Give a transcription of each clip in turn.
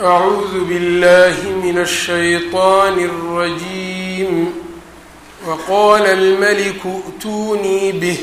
أعوذ بالله من الشيطان الرجيم وقال الملك ائتوني به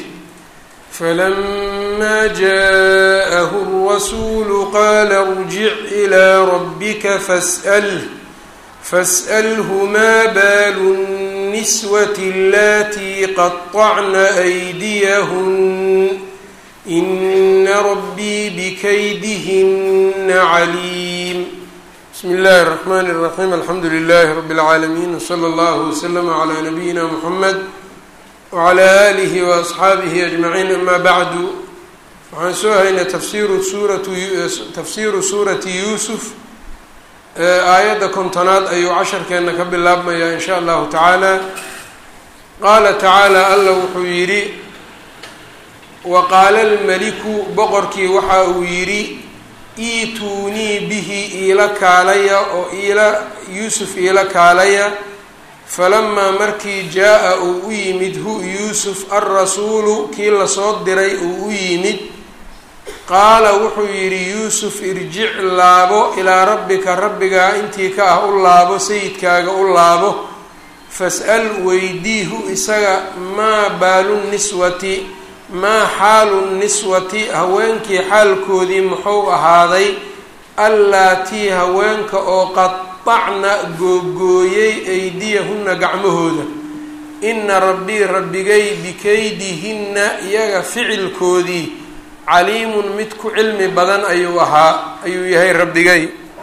فلما جاءه الرسول قال ارجع إلى ربك فاسأله فاسأله ما بال النسوة اللاتي قطعن أيديهن إن ربي بكيدهن عليم بسم الله الرحمن الرحيم الحمد لله رب العالمين وصلى الله وسلم على نبينا محمد وعلى آله وأصxaabihi أجمعين أما bعd waxaan soo haynay tafsiru suuratu tafsiru suurati yuusuf aayadda kontonaad ayuu casharkeena ka bilaabmayaa in sha allahu tacaala qaala tacaala alla wuxuu yidhi waqaala almeliku boqorkii waxa uu yidhi iituunii bihi iila kaalaya oo iila yuusuf iila kaalaya falamaa markii jaa-a uu u yimid hu yuusuf alrasuulu kii lasoo diray uu u yimid qaala wuxuu yidhi yuusuf irjic laabo ilaa rabbika rabbigaa intii ka ah u laabo sayidkaaga u laabo fas-al weydiihu isaga maa baalu niswati maa xaalu niswati haweenkii xaalkoodii muxuu ahaaday allaatii haweenka oo qadacna googooyey aydiyahunna gacmahooda ina rabbii rabbigay bikaydihinna iyaga ficilkoodii caliimun mid ku cilmi badan ayuu ahaa ayuu yahay rabbigay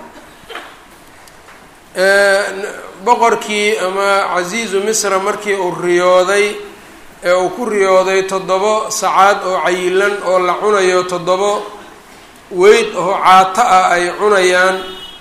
boqorkii ama casiizu misra markii uu riyooday ee uu ku riyooday toddobo sacaad oo cayilan oo la cunayo toddobo weyd oo caato ah ay cunayaan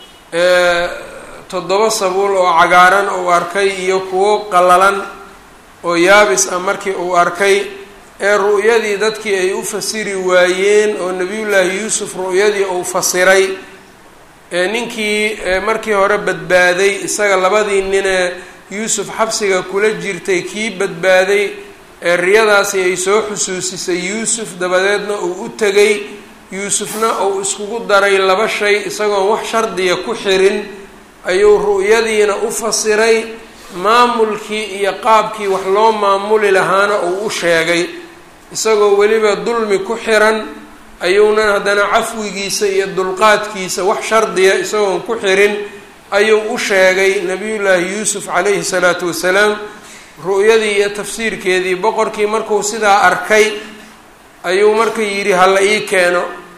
toddobo sabuul oo cagaaran uu arkay iyo kuwo qallalan oo yaabis ah markii uu arkay ee ru'yadii dadkii ay u fasiri waayeen oo nebiyullaahi yuusuf ru'yadii uu fasiray ee ninkii markii hore badbaaday isaga labadii ninee yuusuf xabsiga kula jirtay kii badbaaday ee riyadaasi ay soo xusuusisay yuusuf dabadeedna uu u tegay yuusufna uu iskugu daray laba shay isagoon wax shardiya ku xirin ayuu ru'yadiina u fasiray maamulkii iyo qaabkii wax loo maamuli lahaana uu u sheegay isagoo weliba dulmi ku xiran ayuunan haddana cafwigiisa iyo dulqaadkiisa wax shardiya isagoon ku xirin ayuu u sheegay nabiyullaahi yuusuf calayhi salaatu wasalaam ru'yadii iyo tafsiirkeedii boqorkii markuu sidaa arkay ayuu marka yidhi hala ii keeno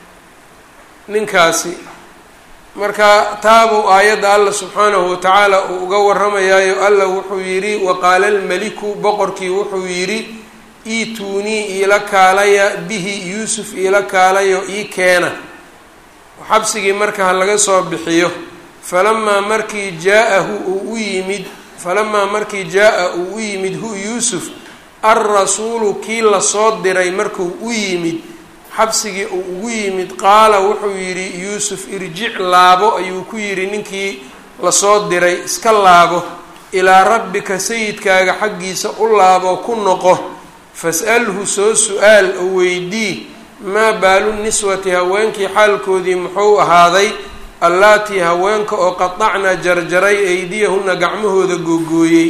ninkaasi marka taabuu aayadda alla subxaanahu watacaala uu uga warramayaayo alla wuxuu yidhi waqaala almeliku boqorkii wuxuu yidhi iituunii iila kaalaya bihi yuusuf iila kaalayo ii keena xabsigii marka ha laga soo bixiyo falamaa markii jaa-ahu uu u yimid falamaa markii jaa-a uu u yimid hu yuusuf alrasuulu kii lasoo diray markuu u yimid xabsigii uu ugu yimid qaala wuxuu yidhi yuusuf irjic laabo ayuu ku yidhi ninkii lasoo diray iska laabo ilaa rabbika sayidkaaga xaggiisa u laabo ku noqo fas-alhu soo su-aal oo weydii maa baalu niswati haweenkii xaalkoodii muxuu ahaaday allaatii haweenka oo qadacna jarjaray aydiyahunna gacmahooda googooyey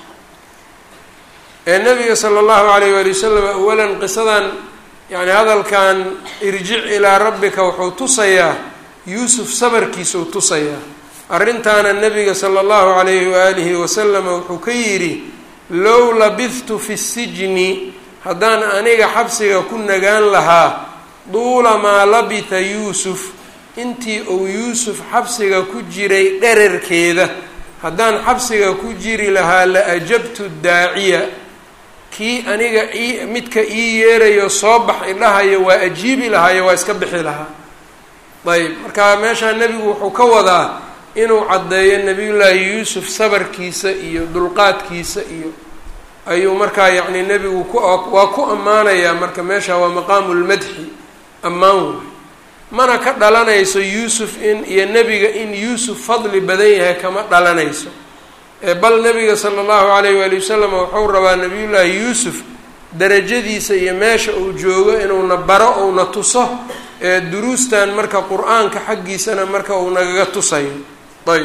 ee nabiga sala allahu calayh waali wasalam awalan qisadan yacni hadalkan irjic ilaa rabbika wuxuu tusayaa yuusuf sabarkiisuu tusayaa arrintaana nabiga sala allahu calayhi waalihi wasalama wuxuu ka yidhi low labidtu fi sijni haddaan aniga xabsiga ku nagaan lahaa duula maa labitha yuusuf intii uu yuusuf xabsiga ku jiray dherarkeeda haddaan xabsiga ku jiri lahaa la ajabtu daaciya kii aniga ii midka ii yeerayo soo bax idhahayo waa ajiibi lahaayo waa iska bixi lahaa ayb marka meeshaa nebigu wuxuu ka wadaa inuu caddeeyo nebiyullaahi yuusuf sabarkiisa iyo dulqaadkiisa iyo ayuu markaa yacni nebigu ku waa ku ammaanayaa marka meesha waa maqaamu lmadxi ammaan waay mana ka dhalanayso yuusuf in iyo nebiga in yuusuf fadli badan yahay kama dhalanayso bal nabiga sala allahu calayh waali wasalam wuxuu rabaa nabiyullaahi yuusuf darajadiisa iyo meesha uu joogo inuuna baro ouna tuso duruustan marka qur-aanka xaggiisana marka uu nagaga tusayo ayb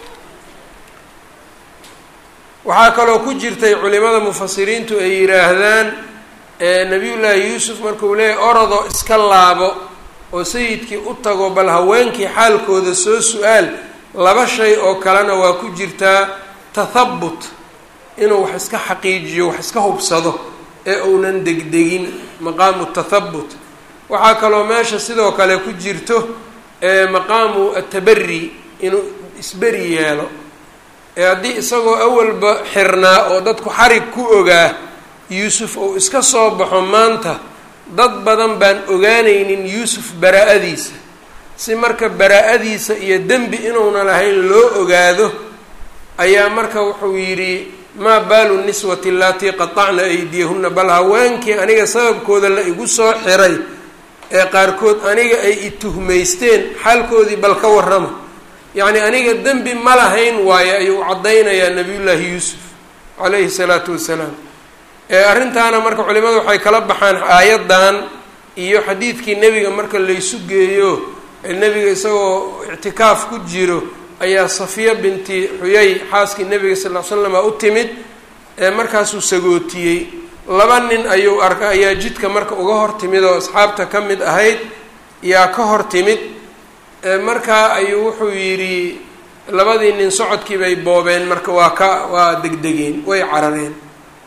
waxaa kaloo ku jirtay culimada mufasiriintu ay yidhaahdaan nabiyullaahi yuusuf markuu leeyahy orodo iska laabo oo sayidkii u tago bal haweenkii xaalkooda soo su-aal laba shay oo kalena waa ku jirtaa tathabut inuu wax iska xaqiijiyo wax iska hubsado ee uunan degdegin maqaamu tathabut waxaa kaloo meesha sidoo kale ku jirto maqaamu atabari inuu isberi yeelo ee haddii isagoo awalba xirnaa oo dadku xarig ku ogaa yuusuf uu iska soo baxo maanta dad badan baan ogaanaynin yuusuf baraa-adiisa si marka baraa-adiisa iyo dembi inuuna lahayn loo ogaado ayaa marka wuxuu yidhi maa baalu niswati allatii qatacna aydiyahunna bal haweenkii aniga sababkooda la igu soo xiray ee qaarkood aniga ay i tuhmaysteen xaalkoodii bal ka warrama yacni aniga dembi ma lahayn waayo ayuu caddaynayaa nabiyullaahi yuusuf calayhi salaatu wassalaam arrintaana marka culimadu waxay kala baxaan aayaddan iyo xadiidkii nebiga marka laysu geeyo nebiga isagoo ictikaaf ku jiro ayaa safiya binti xuyay xaaskii nebiga sal l slama u timid markaasuu sagootiyey laba nin ayuu arka ayaa jidka marka uga hor timid oo asxaabta ka mid ahayd yaa ka hor timid markaa ayuu wuxuu yidhi labadii nin socodkii bay boobeen marka waa ka waa degdegeen way carareen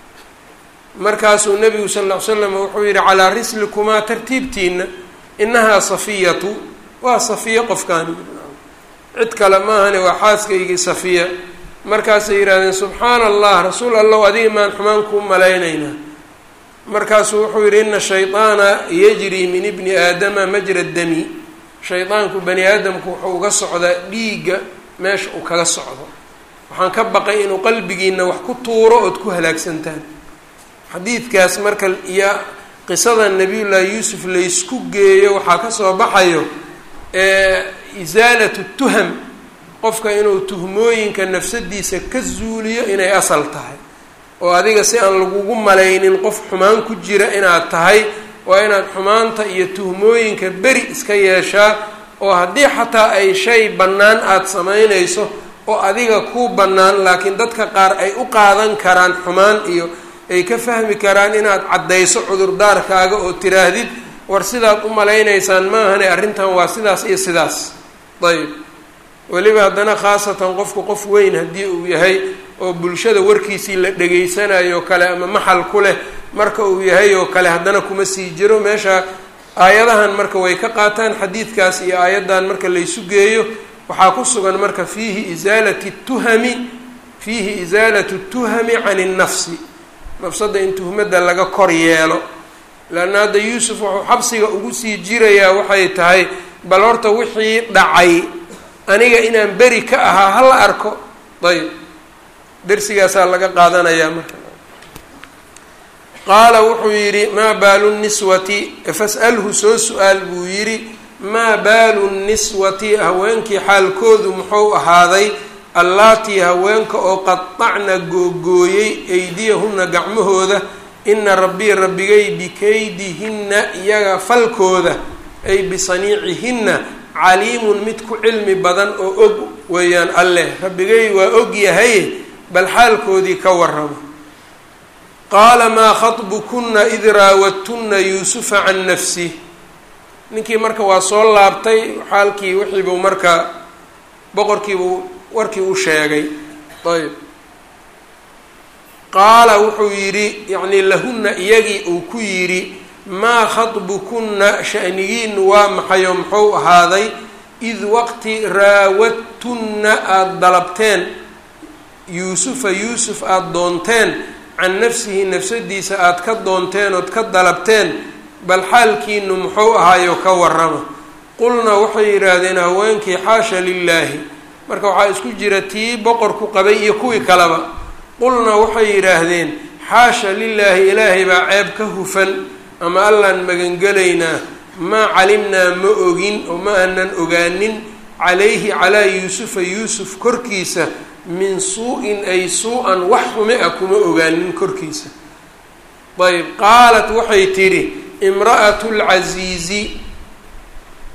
markaasuu nebigu sal ll ly slam wuxuu yidhi calaa rislikumaa tartiibtiina inahaa safiyatu waa safiya qofkaani cid kale maahane waa xaaskaygii safiya markaasay yidhahdeen subxaana allah rasuul allow adiga maan xumaan kuu malaynaynaa markaasuu wuxuu yidhi ina shayطaana yajrii min ibni aadama majra dami shaydaanku bani aadamku wuxuu uga socdaa dhiigga meesha uu kaga socdo waxaan ka baqay inuu qalbigiina wax ku tuuro ood ku halaagsantaan xadiidkaas marka iyo qisada nabiyullaahi yuusuf laysku geeyo waxaa kasoo baxayo isaalatu tuham qofka inuu tuhmooyinka nafsadiisa ka zuuliyo inay asal tahay oo adiga si aan lagugu malaynin qof xumaan ku jira inaad tahay waa inaad xumaanta iyo tuhmooyinka beri iska yeeshaa oo haddii xataa ay shay bannaan aada samaynayso oo adiga kuu bannaan laakiin dadka qaar ay u qaadan karaan xumaan iyo ay ka fahmi karaan inaad caddayso cudurdaarkaaga oo tiraahdid war sidaad u malaynaysaan maahane arrintan waa sidaas iyo sidaas ayb weliba haddana khaasatan qofku qof weyn haddii uu yahay oo bulshada warkiisii la dhegaysanayo kale ama maxal ku leh marka uu yahay oo kale haddana kuma sii jiro meesha aayadahan marka way ka qaataan xadiidkaas iyo aayaddan marka laysu geeyo waxaa ku sugan marka fiihi isaalati tuhami fiihi isaalatu tuhami can innafsi nafsadda in tuhmadda laga kor yeelo leanna hadda yuusuf wuxuu xabsiga ugu sii jirayaa waxay tahay bal horta wixii dhacay aniga inaan beri ka ahaa hala arko ayb dersigaasaa laga qaadanayaa marka qaala wuxuu yidhi maa baalu niswati fas'alhu soo su-aal buu yidhi maa baalu niswati haweenkii xaalkoodu muxuu ahaaday allaatii haweenka oo qatacna googooyey aydiyahunna gacmahooda ina rabbii rabbigay bikaydihinna iyaga falkooda ay bisaniicihinna caliimun mid ku cilmi badan oo og weeyaan alleh rabbigay waa og yahay bal xaalkoodii ka warramo qaala maa khatbukunna id raawadtunna yuusufa can nafsih ninkii marka waa soo laabtay xaalkii wixiibuu marka boqorkiibuu warkii u sheegay ayb qaala wuxuu yidhi yacnii lahunna iyagii uu ku yidhi maa khatbukunna sha'nigiinu waa maxayo muxuu ahaaday id waqti raawadtunna aada dalabteen yuusufa yuusuf aada doonteen can nafsihi nafsadiisa aada ka doonteen ood ka dalabteen bal xaalkiinu muxuu ahaayo ka warrama qulna waxay yidhaahdeen haweenkii xaasha lilaahi marka waxaa isku jira tii boqorku qabay iyo kuwii kaleba qulna waxay yidhaahdeen xaasha lilaahi ilaahay baa ceeb ka hufan ama allaan magangelaynaa maa calimnaa ma ogin oo ma aanan ogaanin calayhi calaa yuusufa yuusuf korkiisa min suu-in ay suu-an wax xume a kuma ogaanin korkiisa ayb qaalat waxay tidhi imra'atu lcasiizi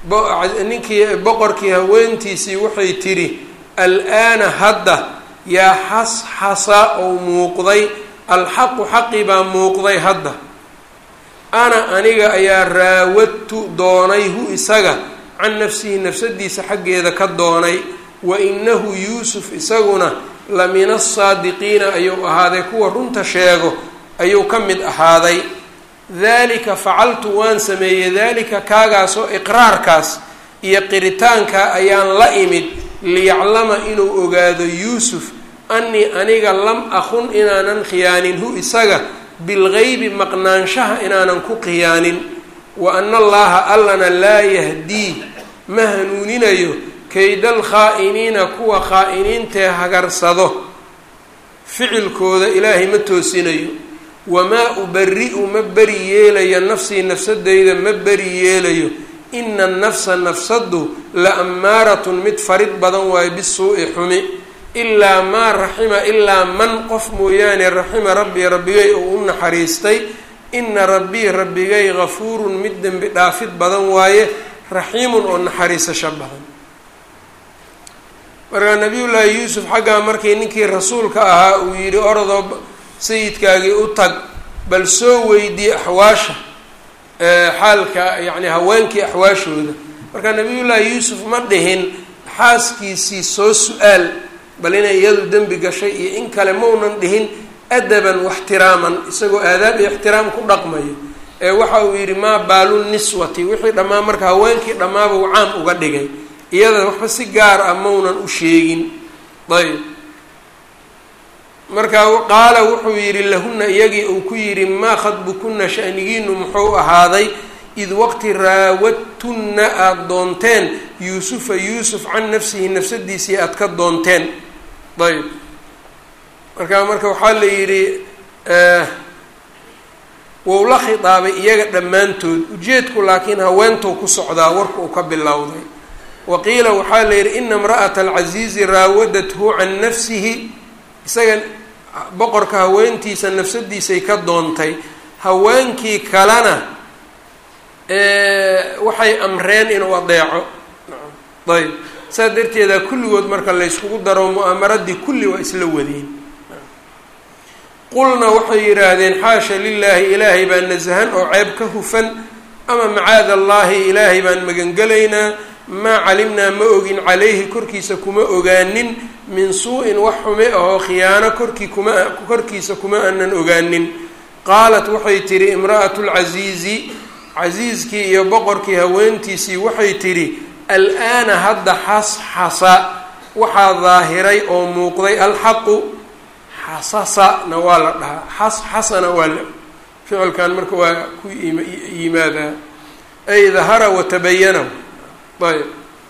ninkii boqorkii haweentiisii waxay tidhi al-aana hadda yaa xasxasa ou muuqday alxaqu xaqi baa muuqday hadda ana aniga ayaa raawadtu doonay hu isaga can nafsihi nafsadiisa xaggeeda ka doonay wa inahu yuusuf isaguna la min asaadiqiina ayuu ahaaday kuwa runta sheego ayuu ka mid ahaaday daalika facaltu waan sameeyey daalika kaagaasoo iqraarkaas iyo qiritaanka ayaan la imid liyaclama inuu ogaado yuusuf annii aniga lam akun inaanan khiyaanin hu isaga bilgeybi maqnaanshaha inaanan ku khiyaanin wa ana allaha allana laa yahdii ma hanuuninayo kaydal khaa'iniina kuwa khaa'iniintee hagarsado ficilkooda ilaahay ma toosinayo wamaa ubari-u ma beri yeelayo nafsii nafsadeyda ma beri yeelayo ina nafsa nafsadu la ammaaratun mid farid badan waayo bisuu'i xumi ilaa maa raxima ilaa man qof mooyaane raxima rabbii rabbigay oo u naxariistay ina rabbii rabbigay gafuurun mid dembi dhaafid badan waaye raxiimun oo naxariisasho badan markaa nabiyullaahi yuusuf xaggaa markii ninkii rasuulka ahaa uu yidhi orodoo sayidkaagii u tag bal soo weydii axwaasha xaalka yacni haweenkii axwaashooda marka nabiyullaahi yuusuf ma dhihin xaaskiisii soo su-aal bal inay iyadu dembi gashay iyo in kale maunan dhihin adaban waxtiraaman isagoo aadaab iyo ixtiraam ku dhaqmayo ee waxa uu yidhi maa baalu niswati wixii dhammaa marka haweenkii dhammaabuu caam uga dhigay iyada waxba si gaar ah maunan u sheegin ayb marka qaala wuxuu yidhi lahuna iyagii uu ku yidhi maa khadbukuna shanigiinu muxuu ahaaday id waqti raawadtunna aada doonteen yuusufa yuusuf can nafsihi nafsadiisii aada ka doonteen ayb marka marka waxaa la yidhi wou la khitaabay iyaga dhammaantood ujeedku laakiin haweentou ku socdaa warka uu ka bilowday wa qiila waxaa la yidhi ina imra'ata alcasiizi raawadathu can nafsihi isaga boqorka haweentiisa nafsadiisay ka doontay haweenkii kalena waxay amreen inuu adeeco ayb saa darteeda kulligood marka layskugu daro mu'aamaradii kulli waa isla wadeen qulna waxay yidhaahdeen xaasha lilaahi ilaahay baan nasahan oo ceeb ka hufan ama macaada allaahi ilaahay baan magangelaynaa maa calimnaa ma ogin calayhi korkiisa kuma ogaanin min suu-in wax xume ahoo khiyaano korkii kuma korkiisa kuma aanan ogaanin qaalat waxay tidhi imra'atu lcasiizi casiiskii iyo boqorkii haweentiisii waxay tidhi al-aana hadda xasxasa waxaa daahiray oo muuqday alxaqu xasasana waa la dhahaa xasxasana waa la ficilkan marka waa ku yimaadaa ay dahara watabayana ayb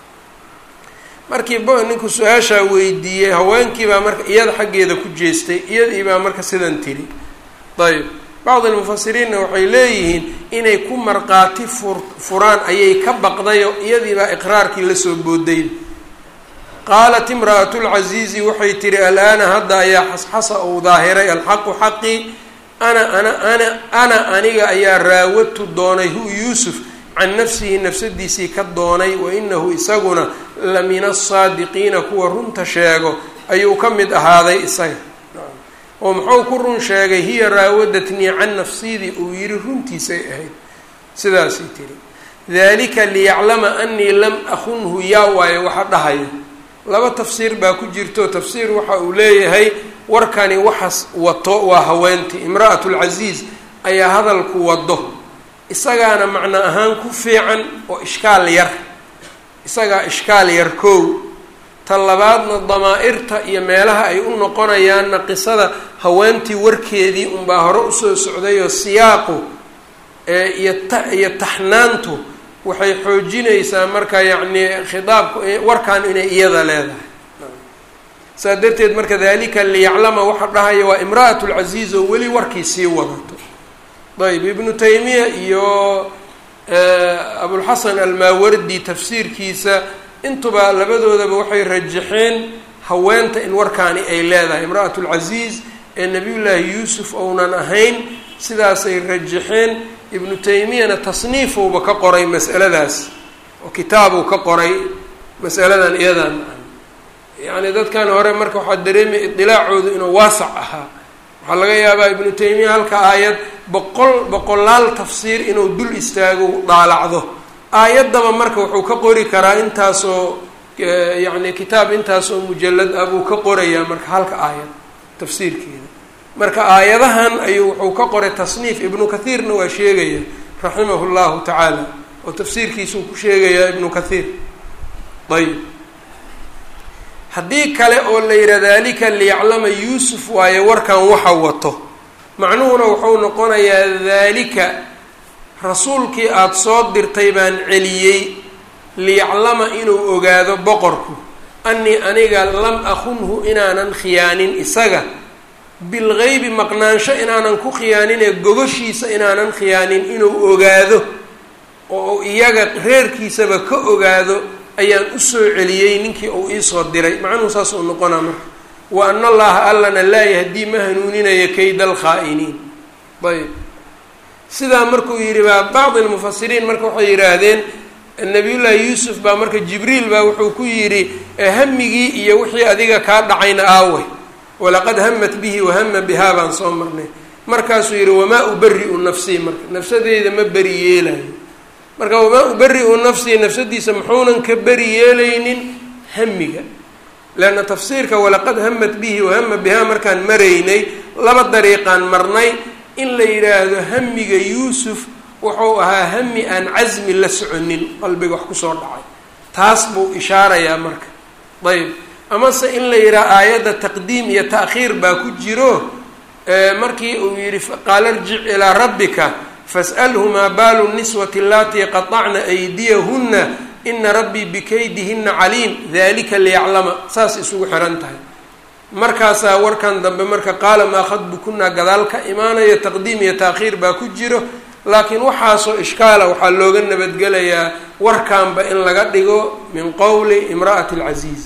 markii ninku su-aashaa weydiiyey haweenkii baa marka iyada xaggeeda ku jeestay iyadii baa marka sidan tiri ayb bacd almufasiriinna waxay leeyihiin inay ku marqaati fur furaan ayay ka baqdayo iyadii baa iqraarkii lasoo booday qaalat imra'atu lcasiizi waxay tihi al-aana hadda ayaa xasxasa uu daahiray alxaqu xaqii ana ana ana ana aniga ayaa raawadtu doonay hu yuusuf can nafsihi nafsadiisii ka doonay wa inahu isaguna la min asaadiqiina kuwa runta sheego ayuu ka mid ahaaday isaga oo muxuu ku run sheegay hiya raawadatnii can nafsidii uu yidhi runtiisay ahayd sidaasay tiri dalika liyaclama anii lam akunhu yaa waayo waxa dhahaya laba tafsiir baa ku jirto tafsiir waxa uu leeyahay warkani waxas wato waa haweentii imra'atu lcasiiz ayaa hadalku wado isagaana macno ahaan ku fiican oo ishkaal yar isagaa ishkaal yar koow ta labaadna damaa-irta iyo meelaha ay u noqonayaanna qisada haweentii warkeedii unbaa hore usoo socdayoo siyaaqu iyo ta iyo taxnaantu waxay xoojinaysaa marka yacni khitaabku warkan inay iyada leedahay saa darteed marka dalika liyaclama waxa dhahaya waa imra'atu lcasiiz oo weli warkii sii wadato ayb ibnu taymiya iyo abulxasan almaawardi tafsiirkiisa intuba labadoodaba waxay rajaxeen haweenta in warkaani ay leedahay imra'atu lcasiiz ee nabiyullaahi yuusuf ounan ahayn sidaasay rajaxeen ibnu taymiyana tasniifowba ka qoray mas'aladaas oo kitaabuu ka qoray masaladan iyadan yacni dadkan hore marka waxaa dareemaya idilaacoodu inuu waasac ahaa waxaa laga yaabaa ibnu taymiya halka aayad boqol boqolaal tafsiir inuu dul istaago daalacdo aayaddaba marka wuxuu ka qori karaa intaasoo yacni kitaab intaasoo mujalad ah buu ka qorayaa marka halka aayad tafsiirkeeda marka aayadahan ayuu wuxuu ka qoray tasniif ibnu kathiirna waa sheegaya raximahu llahu tacaala oo tafsiirkiisuu ku sheegayaa ibnu kathiir ayb haddii kale oo la yidhaha dalika liyaclama yuusuf waaye warkan waxa wato macnuhuna wuxuu noqonayaa daalika rasuulkii aada soo dirtay baan celiyey liyaclama inuu ogaado boqorku annii aniga lam akunhu inaanan khiyaanin isaga bilgeybi maqnaansho inaanan ku khiyaaninee gogoshiisa inaanan khiyaanin inuu ogaado oo iyaga reerkiisaba ka ogaado ayaan usoo celiyey ninkii uu iisoo diray macnuhu saas uu noqonaa marka wa ana allaha allana laa yahdii ma hanuuninaya kayda alkhaa'iniin ayb sidaa markuu yidhi baa bacdi almufasiriin marka waxay yidhaahdeen nabiyullaahi yuusuf baa marka jibriil baa wuxuu ku yidhi hamigii iyo wixii adiga kaa dhacayna aaway walaqad hamat bihi wahama bihaa baan soo marnay markaasuu yidhi wamaa ubari-u nafsii marka nafsadeyda ma beri yeelayo marka wamaa ubari-u nafsii nafsadiisa muxuunan ka beri yeelaynin hamiga leanna tafsiirka walaqad hamat bihi wahama bihaa markaan maraynay laba dariiqaan marnay in la yidhaahdo hamiga yuusuf wuxuu ahaa hami aan casmi la soconin qalbiga wax kusoo dhacay taas buu ishaarayaa marka ayb amase in la yidhaha aayadda taqdiim iyo ta'khiir baa ku jiro markii uu yidhi qaala irjic ilaa rabbika fas'alhu maa baalu niswati allatii qaطacna aydiyahunna ina rabbii bikaydihina caliim dalika liyaclama saas isugu xihan tahay markaasaa warkan dambe marka qaala maa khadbukunaa gadaal ka imaanaya taqdiim iyo taakhiir baa ku jiro laakiin waxaasoo ishkaala waxaa looga nabadgelayaa warkanba in laga dhigo min qowli imra'ati alcasiiz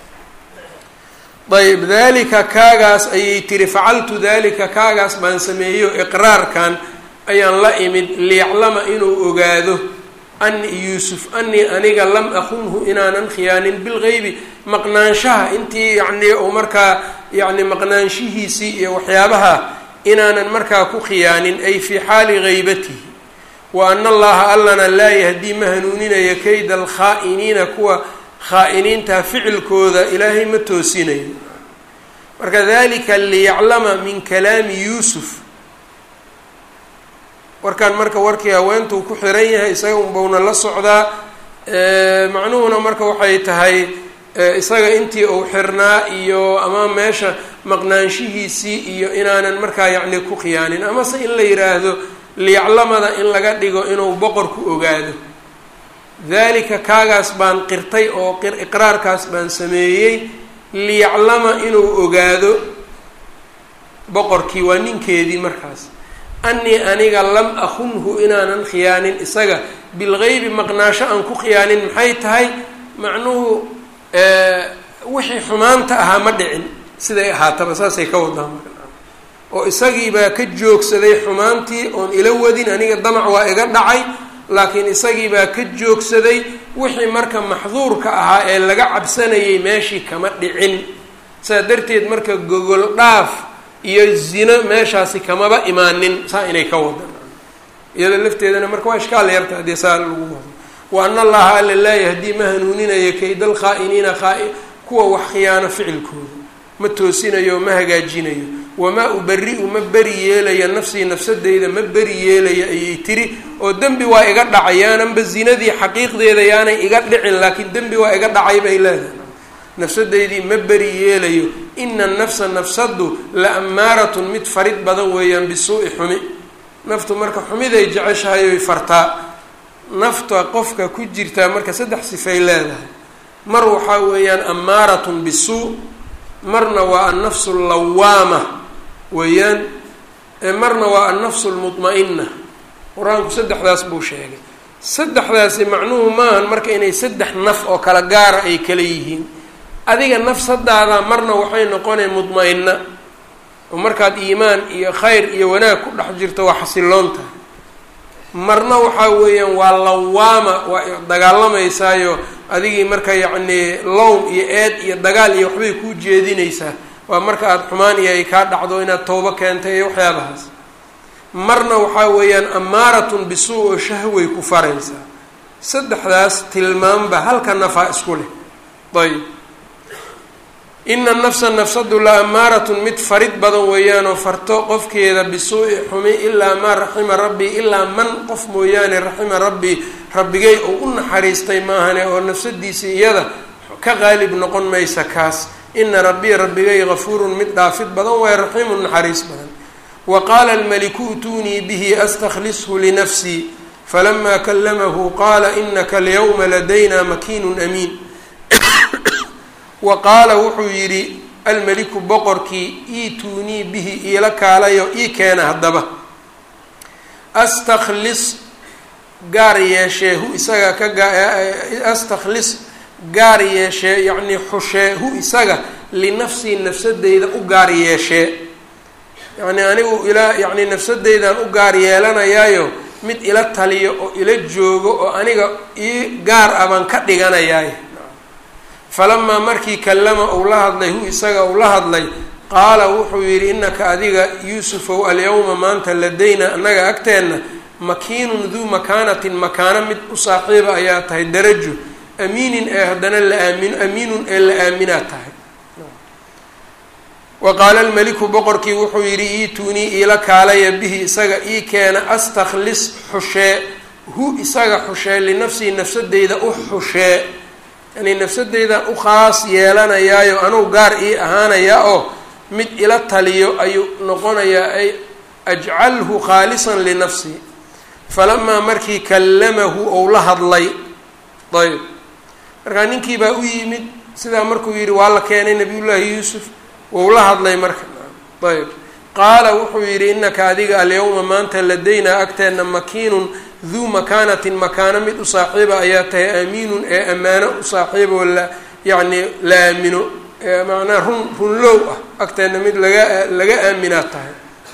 ayb dalika kaagaas ayay tiri facaltu dalika kaagaas baan sameeyo iqraarkan ayaan la imid liyaclama inuu ogaado ani yuusuf anii aniga lam akunhu inaanan khiyaanin bilgeybi maqnaanshaha intii yacnii uu markaa yacni maqnaanshihiisii iyo waxyaabaha inaanan markaa ku khiyaanin ay fii xaali geybatihi wa ana allaha allana laa yahdii ma hanuuninaya kayda alkhaa'iniina kuwa khaa-iniinta ficilkooda ilaahay ma toosinayo marka dalika liyaclama min kalaami yuusuf warkan marka warkii haweentuu ku xiran yahay isaga unbawna la socdaa macnuhuna marka waxay tahay isaga intii uu xirnaa iyo ama meesha maqnaanshihiisii iyo inaanan markaa yacni ku khiyaanin amase in la yidhaahdo liyaclamada in laga dhigo inuu boqorku ogaado dalika kaagaas baan qirtay oo iqraarkaas baan sameeyey liyaclama inuu ogaado boqorkii waa ninkeedii markaas anii aniga lam akunhu inaanan khiyaanin isaga bilgeybi maqnaasho aan ku khiyaanin maxay tahay macnuhu wixii xumaanta ahaa ma dhicin siday ahaataba saasay ka wadaa marka oo isagiibaa ka joogsaday xumaantii oon ila wadin aniga damac waa iga dhacay laakiin isagiibaa ka joogsaday wixii marka maxduurka ahaa ee laga cabsanayay meeshii kama dhicin saa darteed marka gogol dhaaf iyo zino meeshaasi kamaba imaanin saa inay ka wadan iyada lafteedana marka waa ishkaal yarta haddii saa lagu wado wa ana allaha alla laa yahdii ma hanuuninayo kayda alkhaa'iniina khaa- kuwa wax khiyaano ficilkooda ma toosinayo ma hagaajinayo wamaa ubari-u ma beri yeelaya nafsii nafsadeyda ma beri yeelaya ayay tiri oo dembi waa iga dhacay yaananba zinadii xaqiiqdeeda yaanay iga dhicin laakiin dembi waa iga dhacay bay leedahay nafsadeydii ma beri yeelayo ina nafsa nafsadu la ammaaratun mid farid badan weeyaan bisuu'i xumi naftu marka xumiday jeceshahay oy fartaa nafta qofka ku jirtaa marka saddex sifay leedahay mar waxaa weeyaan ammaaratun bisuu marna waa annafsu allawaama weeyaan marna waa annafsu lmudma-ina qur-aanku saddexdaas buu sheegay saddexdaasi macnuhu maahan marka inay saddex naf oo kala gaara ay kala yihiin adiga nafsadaada marna waxay noqonay mudma-ina oo markaad iimaan iyo khayr iyo wanaag ku dhex jirto waa xasiloon tahay marna waxaa weeyaan waa lawaama waa dagaalamaysaayoo adigii marka yacnii lowm iyo eed iyo dagaal iyo waxbay kuu jeedinaysaa waa marka aada xumaan iyo ay kaa dhacdo inaad toobo keentay iyo waxyaabahaas marna waxaa weeyaan amaaratun bisuu oo shahway ku faraysaa saddexdaas tilmaamba halka nafaa isku leh ayb ina nafsa nafsadu la amaaratun mid farid badan weeyaanoo farto qofkeeda bisuu'i xumi ilaa maa raxima rabbii ilaa man qof mooyaane raxima rabbii rabbigay oo u naxariistay maahane oo nafsadiisii iyada ka qaalib noqon maysa kaas ina rabbii rabbigay gafuurun mid dhaafid badan waaye raxiimun naxariis badan wa qaala almaliku utuunii bihi astakhlishu linafsii falamaa kalamahu qaala inaka alyawma ladayna makiinun amiin wa qaala wuxuu yidhi almeliku boqorkii iituunii bihi iila kaalayo ii keena haddaba astakhlis gaar yeeshee hu isaga ka astakhlis gaar yeeshee yacnii xushee hu isaga linafsii nafsadeyda u gaar yeeshee yacnii anigu ilaa yacnii nafsadeydaan u gaar yeelanayaayo mid ila taliyo oo ila joogo oo aniga ii gaar ah baan ka dhiganayaay falamaa markii kallama uu la hadlay hu isaga uu la hadlay qaala wuxuu yidhi innaka adiga yuusufow alyawma maanta ladayna annaga agteenna makiinun duu makaanatin makaano mid u saaxiiba ayaa tahay darajo amiinin ee haddana la aamino amiinun ee la aaminaa tahay wa qaala almeliku boqorkii wuxuu yidhi iituunii iila kaalaya bihi isaga ii keena astakhlis xushee hu isaga xushee linafsii nafsadeyda u xushee yani nafsadeydan u khaas yeelanayaayo anuu gaar ii ahaanayaa oo mid ila taliyo ayuu noqonayaa ay ajcalhu khaalisan linafsii falamaa markii kallamahu ou la hadlay ayb markaa ninkii baa u yimid sidaa markuu yidhi waa la keenay nabiyullaahi yuusuf wou la hadlay marka ayb qaala wuxuu yidhi innaka adiga alyawma maanta ladaynaa agteenna makiinun duu makaanatin makaano mid u saaxiiba ayaa tahay aamiinun ee ammaano u saaxiiboo la yacni la aamino macnaa run runlow ah agteenna mid laga laga aaminaa tahay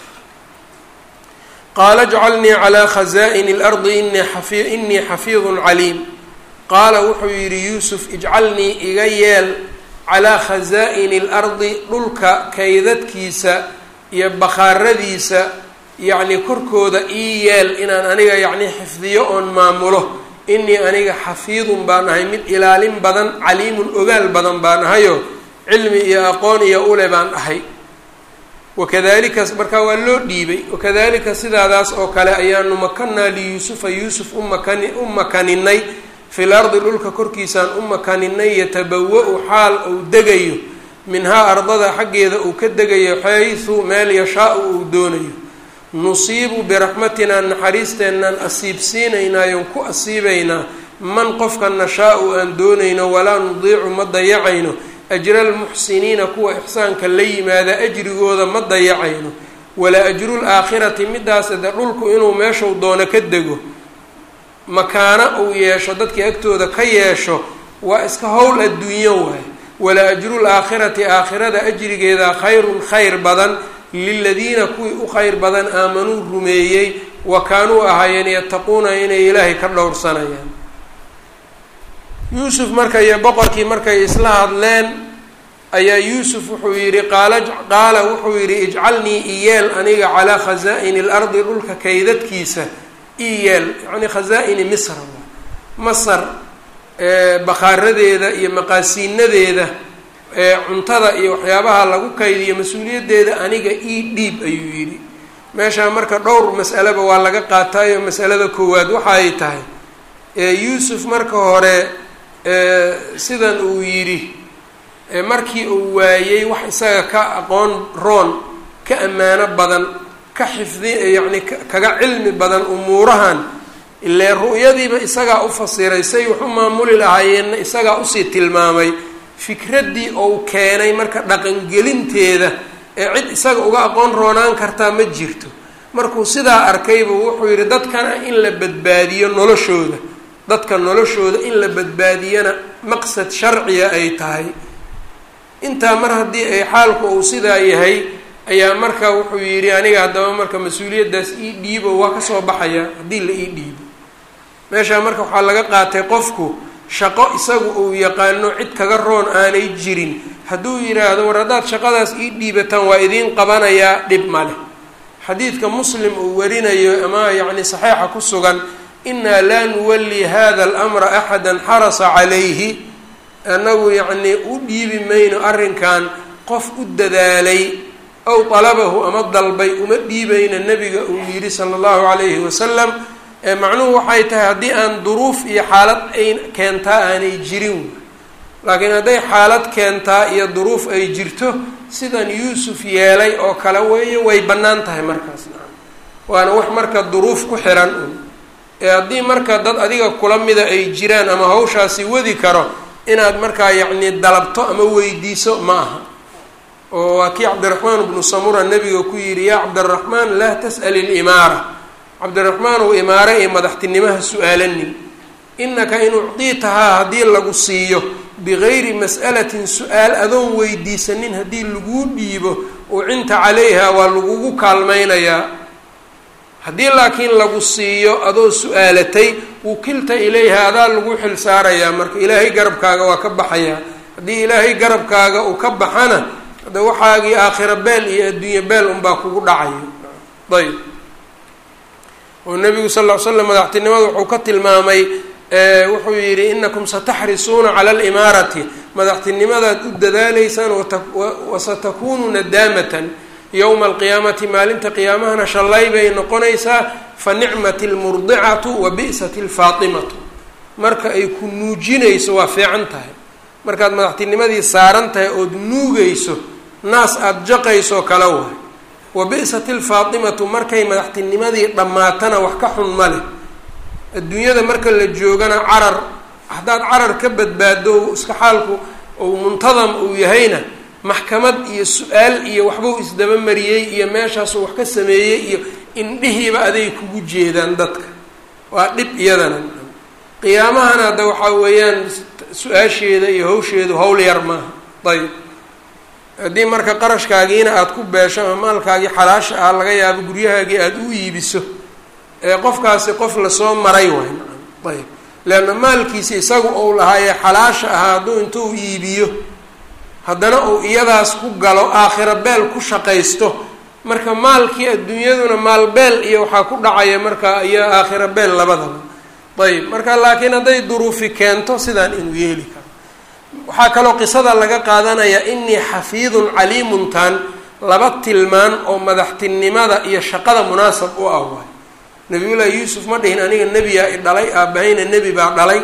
qaala jcalnii calaa khazaa'ini اlardi inii xafi inii xafiidun caliim qaala wuxuu yidhi yuusuf ijcalnii iga yeel calaa khazaa'ini اlardi dhulka kaydadkiisa iyo bakhaaradiisa yacni korkooda ii yeel inaan aniga yacni xifdiyo oon maamulo inii aniga xafiidun baan ahay mid ilaalin badan caliimun ogaal badan baan ahayo cilmi iyo aqoon iyo ule baan ahay wakadalika markaa waa loo dhiibay wakadalika sidaadaas oo kale ayaanu makanaa liyuusufa yuusuf umakani u makaninay fil ardi dhulka korkiisaan u makaninay yatabawa-u xaal uu degayo minhaa ardada xaggeeda uu ka degayo xaysu meel yashaa-u uu doonayo nusiibu biraxmatinaa naxariisteennaan asiibsiinaynaayon ku asiibaynaa man qofka nashaa-u aan doonayno walaa nudiicu ma dayacayno ajra almuxsiniina kuwa ixsaanka la yimaada ajrigooda ma dayacayno walaa ajru laakhirati midaas de dhulku inuu meeshuu doono ka dego makaano uu yeesho dadkii agtooda ka yeesho waa iska howl adduunyo waaye walaa ajru laakhirati aakhirada ajrigeeda khayrun khayr badan liladiina kuwii u khayr badan aamanuu rumeeyey wa kaanuu ahaayeen yattaquuna inay ilaahay ka dhowrsanayaan yuusuf marka iyo boqorkii markay isla hadleen ayaa yuusuf wuxuu yidhi qaala qaala wuxuu yidhi ijcalnii iyeel aniga calaa khazaa'ini اlardi dhulka kaydadkiisa iyeel yacni khazaa'ini misra masar bakhaaradeeda iyo maqaasiinadeeda cuntada iyo waxyaabaha lagu kaydiyo mas-uuliyaddeeda aniga ii dhiib ayuu yidhi meeshaa marka dhowr mas'aleba waa laga qaataayo masalada koowaad waxa ay tahay yuusuf marka hore sidan uu yidhi markii uu waayey wax isaga ka aqoon roon ka ammaano badan ka xifdi yacni kaga cilmi badan umuurahan ilee ru'yadiiba isagaa u fasiray say wax u maamuli lahaayeenna isagaa usii tilmaamay fikraddii ou keenay marka dhaqangelinteeda ee cid isaga uga aqoon roonaan kartaa ma jirto markuu sidaa arkayba wuxuu yidhi dadkana in la badbaadiyo noloshooda dadka noloshooda in la badbaadiyana maqsad sharciya ay tahay intaa mar haddii ay xaalku uu sidaa yahay ayaa marka wuxuu yidhi aniga haddaba marka mas-uuliyaddaas ii dhiibo waa kasoo baxaya haddii la ii dhiibo meeshaa marka waxaa laga qaatay qofku shaqo isagu uu yaqaano cid kaga roon aanay jirin hadduu yidhaahdo war haddaad shaqadaas ii dhiibataan waa idiin qabanayaa dhib ma leh xadiidka muslim uu warinayo ama yacni saxiixa ku sugan inaa laa nuwalli hada alamra axada xarasa calayhi annagu yacnii u dhiibi mayno arrinkan qof u dadaalay ow talabahu ama dalbay uma dhiibayna nebiga uu yidhi sala allahu calayhi wasalam ee macnuhu waxay tahay haddii aan duruuf iyo xaalad ay keentaa aanay jirin laakiin hadday xaalad keentaa iyo duruuf ay jirto sidan yuusuf yeelay oo kale weeye way bannaan tahay markaas waana wax marka duruuf ku xiran un ee haddii marka dad adiga kula mida ay jiraan ama hawshaasi wadi karo inaad markaa yacni dalabto ama weydiiso ma aha oo waa kii cabdiraxmaan bnu samura nabiga ku yidhi yaa cabdiraxmaan laa tas'al ilimaara cabdiraxmaan uu imaare iyo madaxtinimaha su-aalanin inaka in ucdiitahaa haddii lagu siiyo bigayri mas'alatin su-aal adoon weydiisanin haddii laguu dhiibo ucinta calayha waa lagugu kaalmaynayaa haddii laakiin lagu siiyo adoo su-aalatay wukilta ilayha adaa lagu xil saarayaa marka ilaahay garabkaaga waa ka baxayaa haddii ilaahay garabkaaga uu ka baxana hada waxaagii aakhira beel iyo adduunye beel unbaa kugu dhacayo ayb oo nabigu sal ll ly slam madaxtinimada wuxuu ka tilmaamay wuxuu yidhi inakum sataxrisuuna cala alimaarati madaxtinimadaad u dadaaleysaan wasatakunu nadaamatan yowma alqiyaamati maalinta qiyaamahana shallay bay noqonaysaa fa nicmat almurdicatu wa bi'sat alfaatimatu marka ay ku nuujinayso waa fiican tahay markaad madaxtinimadii saaran tahay ood nuugayso naas aada jaqayso kala waay wa bi'sat alfaatimatu markay madaxtinimadii dhammaatana wax ka xun ma leh adduunyada marka la joogana carar haddaad carar ka badbaado iska xaalku ou muntadam uu yahayna maxkamad iyo su-aal iyo waxbuu isdaba mariyey iyo meeshaasuu wax ka sameeyey iyo indhihiiba aday kugu jeedaan dadka waa dhib iyadana qiyaamahana hadda waxaa weeyaan su-aasheeda iyo hawsheedu hawl yar maaha ayb haddii marka qarashkaagiina aada ku beesho ama maalkaagii xalaasha ah laga yaabo guryahaagii aada u iibiso ee qofkaasi qof lasoo maray waay ayb leanna maalkiisi isagu ou lahaayee xalaasha ahaa hadduu intuu iibiyo haddana uu iyadaas ku galo aakhira beel ku shaqaysto marka maalkii adduunyaduna maal beel iyo waxaa ku dhacaya marka iyo aakhira beel labadaba ayb marka laakiin hadday duruufi keento sidaan inuu yeeli karo waxaa kaloo qisada laga qaadanayaa inii xafiidun caliimuntan laba tilmaan oo madaxtinimada iyo shaqada munaasab u ah waay nabiyullaahi yuusuf ma dhihin aniga nebiyaa i dhalay aabahayna nebi baa dhalay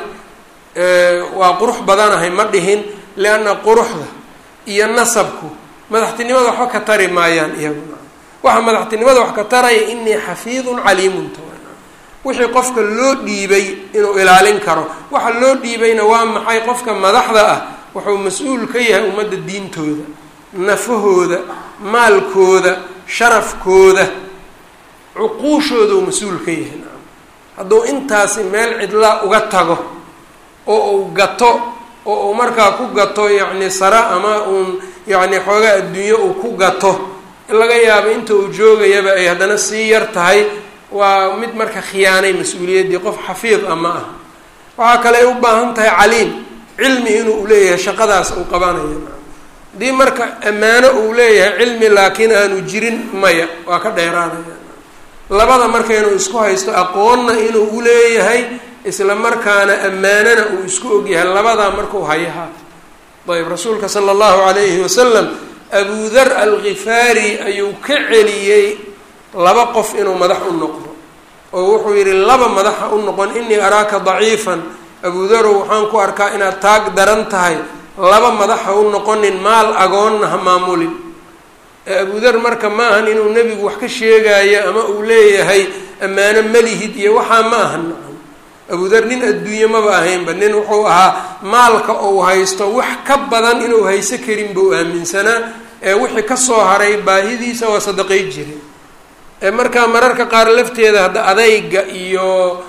waa qurux badanahay ma dhihin lianna quruxda iyo nasabku madaxtinimada waxba ka tari maayaan iyaguna waxa madaxtinimada wax ka taraya inii xafiidun caliimunta wixii qofka loo dhiibay inuu ilaalin karo waxa loo dhiibayna waa maxay qofka madaxda ah wuxuu mas-uul ka yahay ummadda diintooda nafahooda maalkooda sharafkooda cuquushooda uu mas-uul ka yahay nacam hadduu intaasi meel cidlaa uga tago oo uu gato oo uu markaa ku gato yacni sara ama uun yacni xoogaa adduunyo uu ku gato laga yaabo inta uu joogayaba ay haddana sii yar tahay waa mid marka khiyaanay mas-uuliyaddii qof xafiid ah ma ah waxaa kale ay u baahan tahay caliim cilmi inuu leeyahay shaqadaas uu qabanayo haddii marka ammaano uu leeyahay cilmi laakiin aanu jirin maya waa ka dheeraanaya labada marka inuu isku haysto aqoonna inuu uleeyahay isla markaana ammaanana uu isku ogyahay labadaa markuu hayaha ayb rasuulka sala allahu calayhi wasalam abudar alkhifaari ayuu ka celiyey laba qof inuu madax u noqdo oo wuxuu yidhi laba madaxa u noqon inii araaka daciifan abudarow waxaan ku arkaa inaad taag daran tahay laba madaxa u noqonin maal agoonna ha maamulin abudar marka ma ahan inuu nebigu wax ka sheegaayo ama uu leeyahay ammaano malihid iyo waxaa ma ahan nacam abudar nin adduunye maba ahaynba nin wuxuu ahaa maalka uu haysto wax ka badan inuu hayso karin buu aaminsanaa ee wixii kasoo haray baahidiisa waa sadaqay jire markaa mararka qaar lafteeda hadda adayga iyo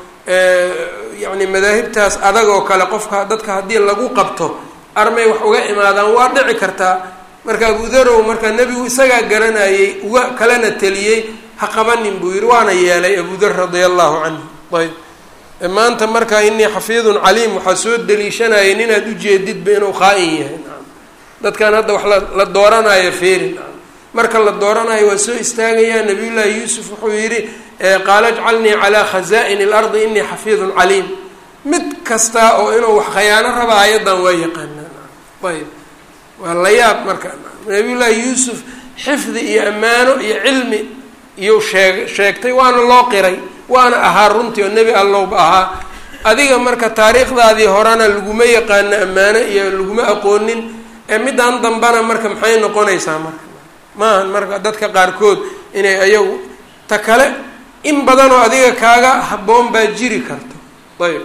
yacni madaahibtaas adag oo kale qofka dadka haddii lagu qabto armay wax uga imaadaan waa dhici kartaa marka abudarow marka nebigu isagaa garanayay uga kalena teliyey ha qabanin buu yihi waana yeelay abudar radia allahu canhu ayb maanta marka inii xafiidun caliim waxaa soo daliishanaya ninaad ujeedidba inuu khaa-in yahay dadkan hadda wax la dooranayo feeri marka la dooranayo waa soo istaagayaa nabiyullaahi yuusuf wuxuu yidhi qaala ajcalnii calaa khaza'ini اlardi inii xafiidun caliim mid kasta oo inuu wax khayaano raba ayadan waa yaqaanaan ayb waa la yaab marka nabiyullaahi yuusuf xifdi iyo ammaano iyo cilmi iyuu sheeg sheegtay waana loo qiray waana ahaa runtii oo nebi allowba ahaa adiga marka taariikhdaadii horena laguma yaqaano ammaano iyo laguma aqoonin ee middan dambana marka maxay noqonaysaa marka maahan marka dadka qaarkood inay ayagu ta kale in badan oo adiga kaaga habboon baa jiri karto ayb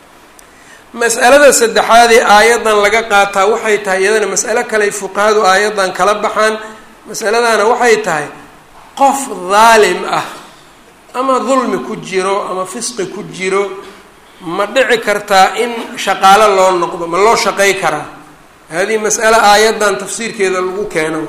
mas'alada saddexaad ee aayaddan laga qaataa waxay tahay iyadana mas'alo kale fuqahadu aayaddan kala baxaan masaladana waxay tahay qof daalim ah ama dulmi ku jiro ama fisqi ku jiro ma dhici kartaa in shaqaalo loo noqdo ma loo shaqay karaa hadihi mas'ale aayaddan tafsiirkeeda lagu keeno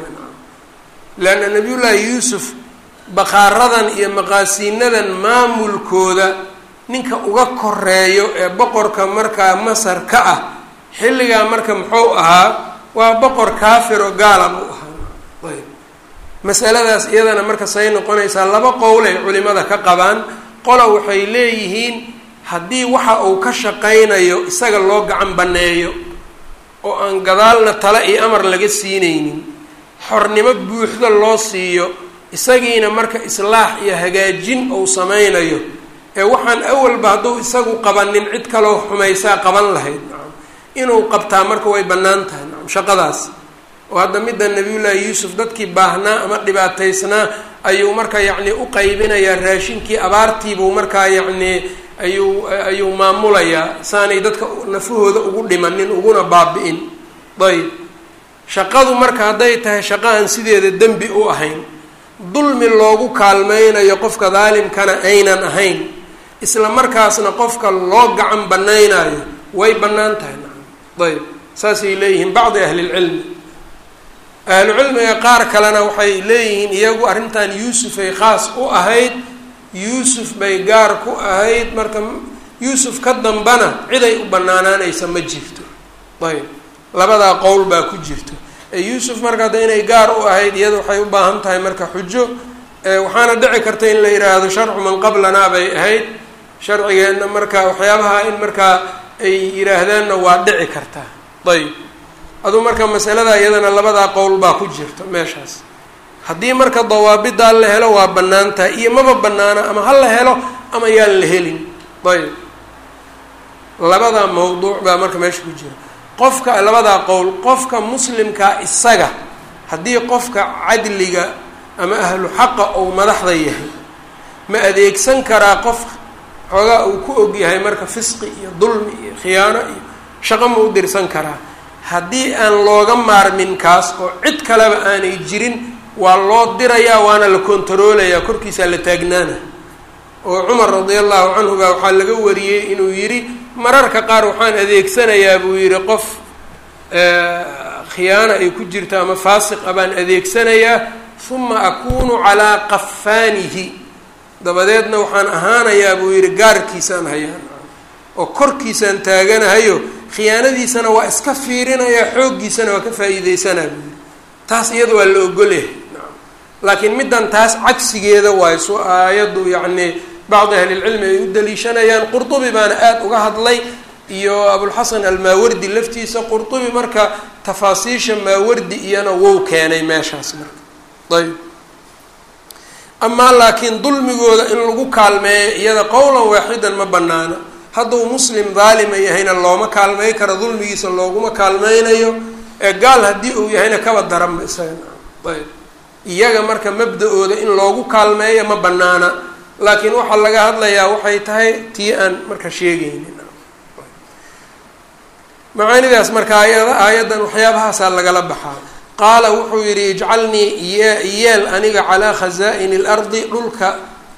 leanna nabiyullaahi yuusuf baqaaradan iyo maqaasiinadan maamulkooda ninka uga koreeyo ee boqorka markaa masar ka ah xilligaa marka muxuu ahaa waa boqor kaafir oo gaala buu ahaa ayb masaladaas iyadana marka say noqonaysaa laba qowlay culimada ka qabaan qola waxay leeyihiin haddii waxa uu ka shaqaynayo isaga loo gacan banneeyo oo aan gadaalna tale iyo amar laga siinaynin xornimo buuxda loo siiyo isagiina marka islaax iyo hagaajin uu sameynayo ee waxaan awalba hadduu isagu qabanin cid kaloo xumaysaa qaban lahayd nacam inuu qabtaa marka way bannaan tahay nacam shaqadaas oo hadda midda nabiyullaahi yuusuf dadkii baahnaa ama dhibaataysnaa ayuu marka yacni u qaybinayaa raashinkii abaartiibuu markaa yacni ayuu ayuu maamulayaa saanay dadka nafahooda ugu dhimanin uguna baabi-in ayb shaqadu marka hadday tahay shaqo aan sideeda dembi u ahayn dulmi loogu kaalmeynayo qofka daalimkana aynan ahayn isla markaasna qofka loo gacan banaynayo way bannaan tahay nacam ayb saasay leeyihiin bacdi ahlilcilmi ahlucilmiga qaar kalena waxay leeyihiin iyagu arrintan yuusuf ay khaas u ahayd yuusuf bay gaar ku ahayd marka yuusuf ka dambana ciday u banaanaanaysa ma jirto ayb labadaa qowl baa ku jirto yuusuf marka hadda inay gaar u ahayd iyada waxay u baahan tahay marka xujo waxaana dhici karta in la yidhaahdo sharcu man qablanaa bay ahayd sharcigeenna marka waxyaabaha in markaa ay yidhaahdaanna waa dhici kartaa ayb aduu marka masalada iyadana labadaa qowl baa ku jirta meeshaas haddii marka dawaabidaa la helo waa bannaan tahay iyo maba bannaana ama ha la helo ama yaan la helin ayb labadaa mawduuc baa marka meesha ku jira qofka labadaa qowl qofka muslimkaa isaga haddii qofka cadliga ama ahlu xaqa ou madaxda yahay ma adeegsan karaa qof xoogaa uu ku og yahay marka fisqi iyo dulmi iyo khiyaano iyo shaqo ma u dirsan karaa haddii aan looga maarmin kaas oo cid kaleba aanay jirin waa loo dirayaa waana la kontaroolayaa korkiisaa la taagnaana oo cumar radi allahu canhu baa waxaa laga wariyey inuu yidhi mararka qaar waxaan adeegsanayaa buu yidhi qof khiyaano ay ku jirto ama faasiqa baan adeegsanayaa uma akunu calaa qafaanihi dabadeedna waxaan ahaanayaa buu yidhi gaarkiisaan hayaan oo korkiisaan taaganahayo khiyaanadiisana waa iska fiirinayaa xooggiisana waa ka faa'iideysanaa buu yidhi taas iyada waa la ogolyahay laakiin middan taas cagsigeeda waayo su aayaddu yacni bacdi ahlilcilmi ay u daliishanayaan qurtubi baana aada uga hadlay iyo abulxasan almaawardi laftiisa qurtubi marka tafaasiisha maawardi iyana wou keenay meeshaas marka ayb amaa laakiin dulmigooda in lagu kaalmeeyo iyada qowlan waaxidan ma banaana hadduu muslim daalima yahayna looma kaalmey karo dulmigiisa looguma kaalmeynayo ee gaal haddii uu yahayna kaba daranba isaga ayb iyaga marka mabda-ooda in loogu kaalmeeyo ma banaana laakiin waxaa laga hadlayaa waxay tahay tii aan marka sheegaynin macaanidaas marka aayada aayaddan waxyaabahaasaa lagala baxaa qaala wuxuu yidhi ijcalnii yeel aniga calaa khazaa'ini اlardi dhulka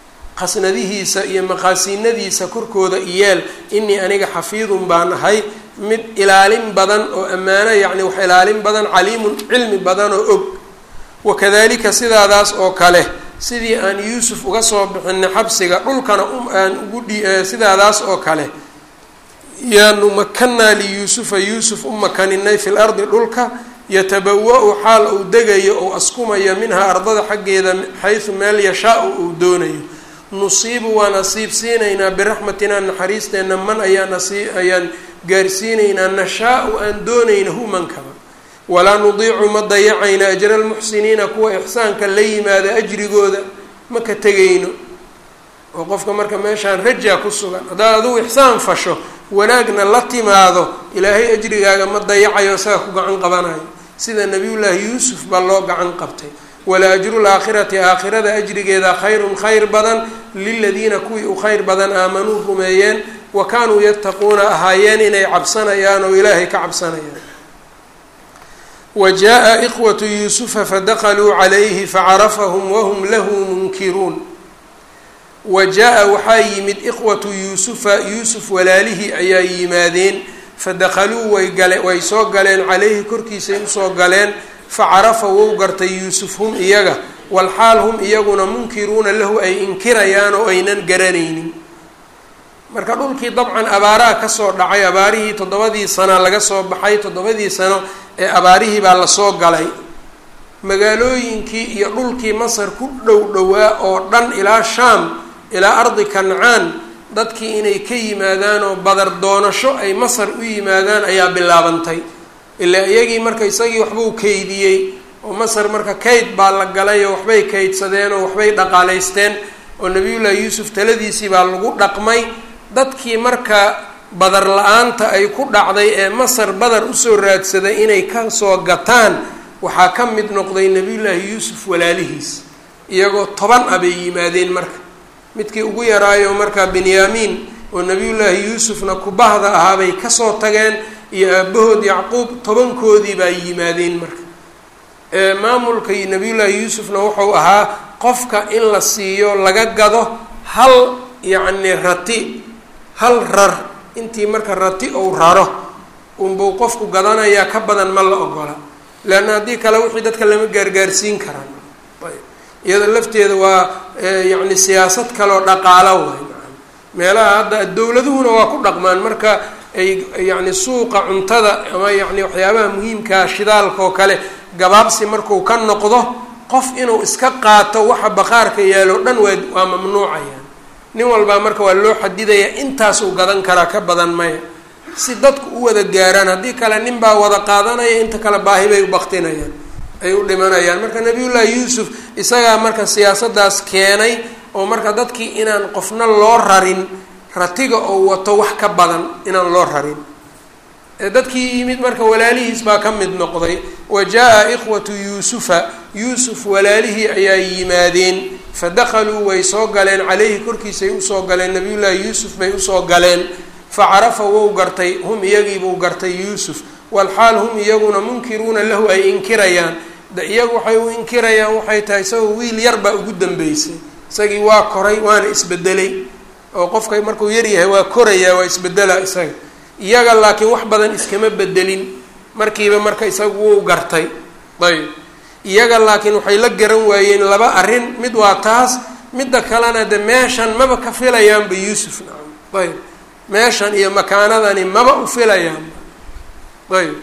qasnadihiisa iyo maqaasiinadiisa korkooda iyeel inii aniga xafiidun baan ahay mid ilaalin badan oo ammaano yacni wax ilaalin badan caliimun cilmi badan oo og wakadalika sidaadaas oo kale sidii aan yuusuf uga soo bixinay xabsiga dhulkana aan ugu dhi sidaadaas oo kale yaanu makanaa liyuusufa yuusuf u makaninay fi lardi dhulka yatabawa-u xaal uu degayo ou askumayo minhaa ardada xaggeeda xaysu meel yashaa-u uu doonayo nusiibu waa nasiib siinaynaa biraxmatinaa naxariisteenna man ayaa nasi ayaan gaarsiinaynaa nashaa-u aan doonayna humankaba walaa nudiicu ma dayacayna ajra almuxsiniina kuwa ixsaanka la yimaada ajrigooda ma ka tegayno oo qofka marka meeshaan rajaa ku sugan haddaad adugu ixsaan fasho wanaagna la timaado ilaahay ajrigaaga ma dayacayo isaga ku gacan qabanayo sida nabiyullaahi yuusuf baa loo gacan qabtay wala ajru laakhirati aakhirada ajrigeeda khayrun khayr badan liladiina kuwii u khayr badan aamanuu rumeeyeen wa kaanuu yattaquuna ahaayeen inay cabsanayaan oo ilaahay ka cabsanayaan wa jaa ikhwatu yuusufa fadaqaluu calayhi facarafahum wahum lahu munkiruun wa jaa waxaa yimid ikhwatu yuusufa yuusuf walaalihii ayaa yimaadeen fadakhaluu way gale way soo galeen calayhi korkiisay usoo galeen facarafa wou gartay yuusuf hum iyaga walxaal hum iyaguna munkiruuna lahu ay inkirayaan oo aynan garanaynin marka dhulkii dabcan abaaraha kasoo dhacay abaarihii toddobadii sana laga soo baxay toddobadii sano ee abaarihii baa lasoo galay magaalooyinkii iyo dhulkii masar ku dhow dhowaa oo dhan ilaa shaam ilaa ardi kancaan dadkii inay ka yimaadaan oo badar doonasho ay masar u yimaadaan ayaa bilaabantay ilaa iyagii marka isagii waxbuu kaydiyey oo masar marka kayd baa la galay oo waxbay kaydsadeen oo waxbay dhaqaalaysteen oo nabiyullaahi yuusuf taladiisii baa lagu dhaqmay dadkii marka badar la-aanta ay ku dhacday ee masar badar usoo raadsaday inay kasoo gataan waxaa ka mid noqday nabiyullaahi yuusuf walaalihiis iyagoo toban a bay yimaadeen marka midkii ugu yaraayo markaa benyaamiin oo nabiyullaahi yuusufna kubahda ahaabay kasoo tageen iyo aabahood yacquub tobankoodii baa yimaadeen marka maamulka nabiyullaahi yuusufna wuxuu ahaa qofka in la siiyo laga gado hal yacni rati hal rar intii marka rati ou raro unbuu qofku gadanayaa ka badan ma la ogola leanna haddii kale wixii dadka lama gaargaarsiin karaan iyada lafteeda waa yacni siyaasad kaleoo dhaqaalo waay meelaha hadda dowladuhuna waa ku dhaqmaan marka ay yacni suuqa cuntada ama yacni waxyaabaha muhiimkaa shidaalka oo kale gabaabsi marku ka noqdo qof inuu iska qaato waxa baqaarka yaalo dhan waa waa mamnuucayaan nin walbaa marka waa loo xadidayaa intaasuu gadan karaa ka badan maya si dadku u wada gaaraan haddii kale nin baa wada qaadanaya inta kale baahi bay u baktinayaan ay u dhimanayaan marka nabiyullaahi yuusuf isagaa marka siyaasadaas keenay oo marka dadkii inaan qofna loo rarin ratiga oo wato wax ka badan inaan loo rarin dadkii yimid marka walaalihiis baa ka mid noqday wa jaa-a ikhwatu yuusufa yuusuf walaalihii ayaa yimaadeen fadakhaluu way soo galeen caleyhi korkiisay usoo galeen nabiyullaahi yuusuf bay usoo galeen facarafa wou gartay hum iyagiibuu gartay yuusuf walxaal hum iyaguna munkiruuna lahu ay inkirayaan de iyagu waxay u inkirayaan waxay tahay isagoo wiil yar baa ugu dambeysay isagii waa koray waana isbedelay oo qofka markuu yaryahay waa korayaa waa isbedelaa isaga iyaga laakiin wax badan iskama bedelin markiiba marka isagu wuu gartay ayb iyaga laakiin waxay la garan waayeen laba arrin mid waa taas midda kalena de meeshan maba ka filayaanba yuusuf nacam ayb meeshan iyo makaanadani maba u filayaanba ayb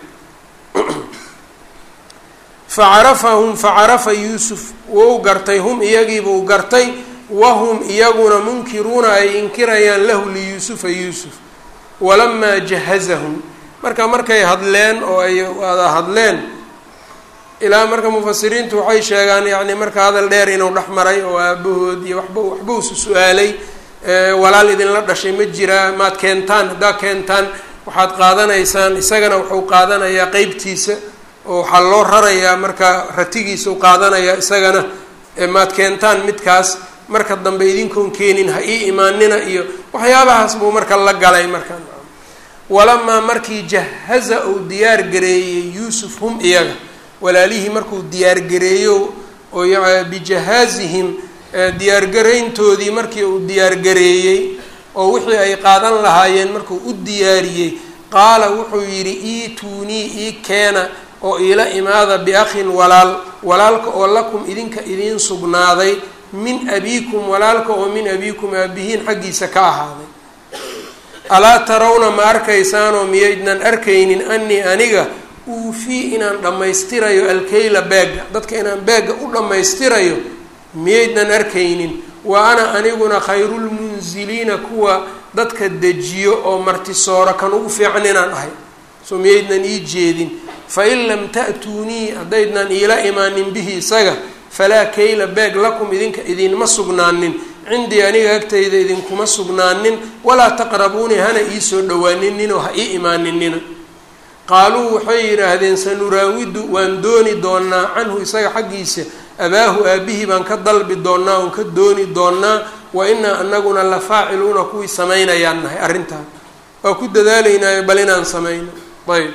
facarafahum facarafa yuusuf wou gartay hum iyagiibuu gartay wahum iyaguna munkiruuna ay inkirayaan lahu liyuusufa yuusuf walamaa jahazahum marka markay hadleen oo ay wada hadleen ilaa marka mufasiriintu waxay sheegaan yacni marka hadal dheer inuu dhex maray oo aabahood iyo waxba waxbuusu su-aalay walaal idinla dhashay ma jiraa maad keentaan haddaa keentaan waxaad qaadanaysaan isagana wuxuu qaadanayaa qeybtiisa oo waxaa loo rarayaa marka ratigiisau qaadanayaa isagana maad keentaan midkaas marka dambe idinkoon keenin ha ii imaanina iyo waxyaabahaas buu marka la galay marka walamaa markii jahaza uu diyaar gareeyey yuusuf hum iyaga walaalihii markuu diyaargareeyo oo bijahaazihim diyaargarayntoodii markii uu diyaargareeyey oo wixii ay qaadan lahaayeen markuu u diyaariyey qaala wuxuu yidhi iituunii ii keena oo iila imaada biakhin walaal walaalka oo lakum idinka idiin sugnaaday min abiikum walaalka oo min abiikum aabihiin xaggiisa ka ahaaday alaa tarawna ma arkaysaanoo miyaydnan arkaynin anii aniga uufii inaan dhammaystirayo alkeyla beegga dadka inaan beegga u dhammaystirayo miyaydnan arkaynin wa ana aniguna khayrulmunziliina kuwa dadka dejiyo oo martisooro kan ugu fiican inaan ahay soo miyaydnan ii jeedin fain lam ta'tuunii haddaydnan iila imaanin bihi isaga falaa kayla beeg lakum idinka idinma sugnaanin cindii aniga agtayda idinkuma sugnaanin walaa taqrabuunii hana iisoo dhowaaninninoo ha ii imaaninina qaaluu waxay yidhaahdeen sanuraawidu waan dooni doonaa canhu isaga xaggiisa abaahu aabihii baan ka dalbi doonaa oon ka dooni doonaa wa inaa anaguna la faaciluuna kuwii samaynayaan nahay arrintaan waa ku dadaalaynaayo bal inaan samayno ayb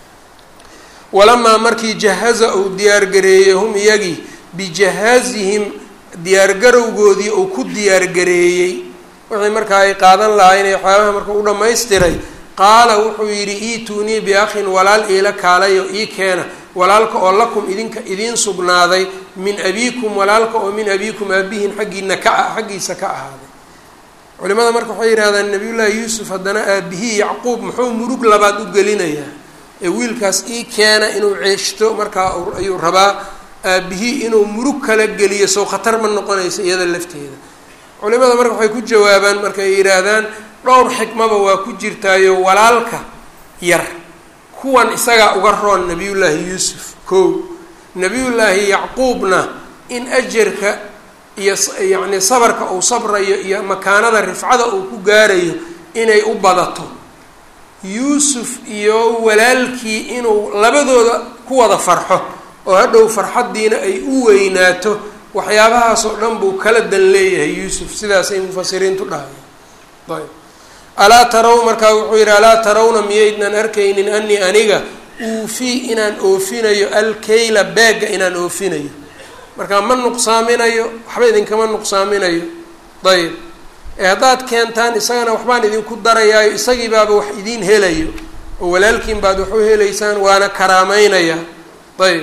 walamaa markii jahaza uu diyaargareeyey hum iyagii bijahaazihim diyaargarowgoodii uu ku diyaargareeyey wixii markaa ay qaadan lahaayeen ee waxyaabaha marka u dhammaystiray qaala wuxuu yidhi iituunii biakhin walaal iila kaalayo ii keena walaalka oo lakum idinka idiin sugnaaday min abiikum walaalka oo min abiikum aabihin xaggiina ka xaggiisa ka ahaaday culimada marka waxay yidhahdaan nabiyullaahi yuusuf haddana aabihii yacquub muxuu murug labaad u gelinayaa ee wiilkaas ii keena inuu ceeshto markaa ayuu rabaa aabihii inuu murug kala geliyo sow khatar ma noqonayso iyada lafteeda culimada marka waxay ku jawaabaan marka ay yidhaahdaan dhowr xikmaba waa ku jirtaayo walaalka yar kuwan isagaa uga roon nabiyullaahi yuusuf kow nabiyullaahi yacquubna in ajarka iyo yacni sabarka uu sabrayo iyo makaanada rifcada uu ku gaarayo inay u badato yuusuf iyo walaalkii inuu labadooda ku wada farxo oo hadhow farxaddiina ay u weynaato waxyaabahaas oo dhan buu kala dan leeyahay yuusuf sidaasay mufasiriintu dhahayaan ayb alaa taraw markaa wuxuu yidhi alaa tarawna miyaydnan arkaynin anii aniga uufii inaan oofinayo alkayla beegga inaan oofinayo markaa ma nuqsaaminayo waxba idinkama nuqsaaminayo ayb ee haddaad keentaan isagana waxbaan idinku darayaayo isagii baaba wax idiin helayo oo walaalkiin baad wax u helaysaan waana karaameynaya ayb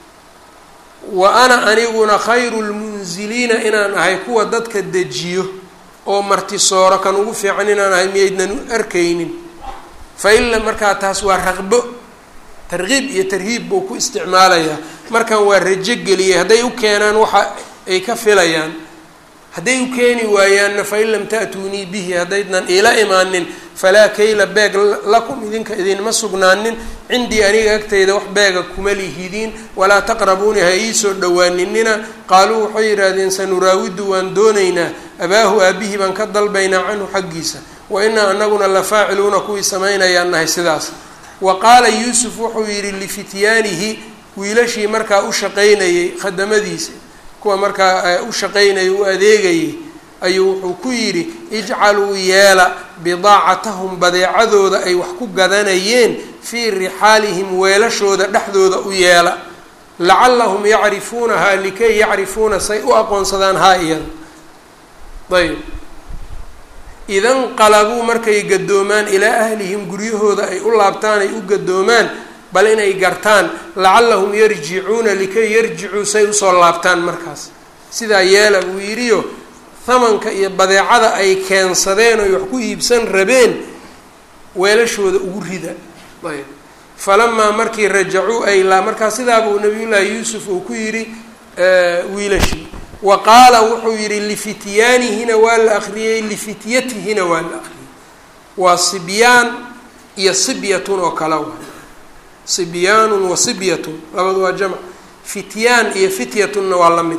wa ana aniguna khayru lmunziliina inaan ahay kuwa dadka dejiyo oo martisooro kan ugu fiican inaan ahay miyaydnan u arkaynin fa ila markaa taas waa raqbo tarkiib iyo tarhiib buu ku isticmaalayaa markan waa rajo geliyay hadday u keenaan waxa ay ka filayaan hadday u keeni waayaanna fain lam ta'tuunii bihi haddaydnan iila imaanin falaa kayla beeg lakum idinka idinma sugnaanin cindii aniga agtayda wax beega kuma lihidiin walaa taqrabuuni ha iisoo dhowaaninina qaaluu waxay yidhaahdeen sanuraawidu waan doonaynaa abaahu aabihii baan ka dalbaynaa canhu xaggiisa wa inaa anaguna la faaciluuna kuwii samaynayaan nahay sidaas wa qaala yuusuf wuxuu yidhi lifityaanihi wiilashii markaa u shaqaynayey khadamadiisa kuwa markaa u shaqaynayay u adeegayay ayuu wuxuu ku yidhi ijcaluu yeela bidaacatahum badeecadooda ay wax ku gadanayeen fii rixaalihim weelashooda dhexdooda u yeela lacallahum yacrifuunahaa likay yacrifuuna say u aqoonsadaan haa iyada ayb idanqalabuu markay gadoomaan ilaa ahlihim guryahooda ay u laabtaan ay u gadoomaan bal inay gartaan lacallahum yarjicuuna likay yarjicuu say usoo laabtaan markaas sidaa yeela buu yidhiyo hamanka iyo badeecada ay keensadeen oy wax ku iibsan rabeen weelashooda ugu rida ayb falamaa markii rajacuu ay laa markaa sidaabuu nabiyullaahi yuusuf uu ku yidhi wiilashii wa qaala wuxuu yidhi lifityaanihina waa la akriyey lifityatihina waa la akriyey waa sibyaan iyo sibyatun oo kale wa sibyaanun wa sibyatun labadu waa jamc fityaan iyo fityatunna waa la mid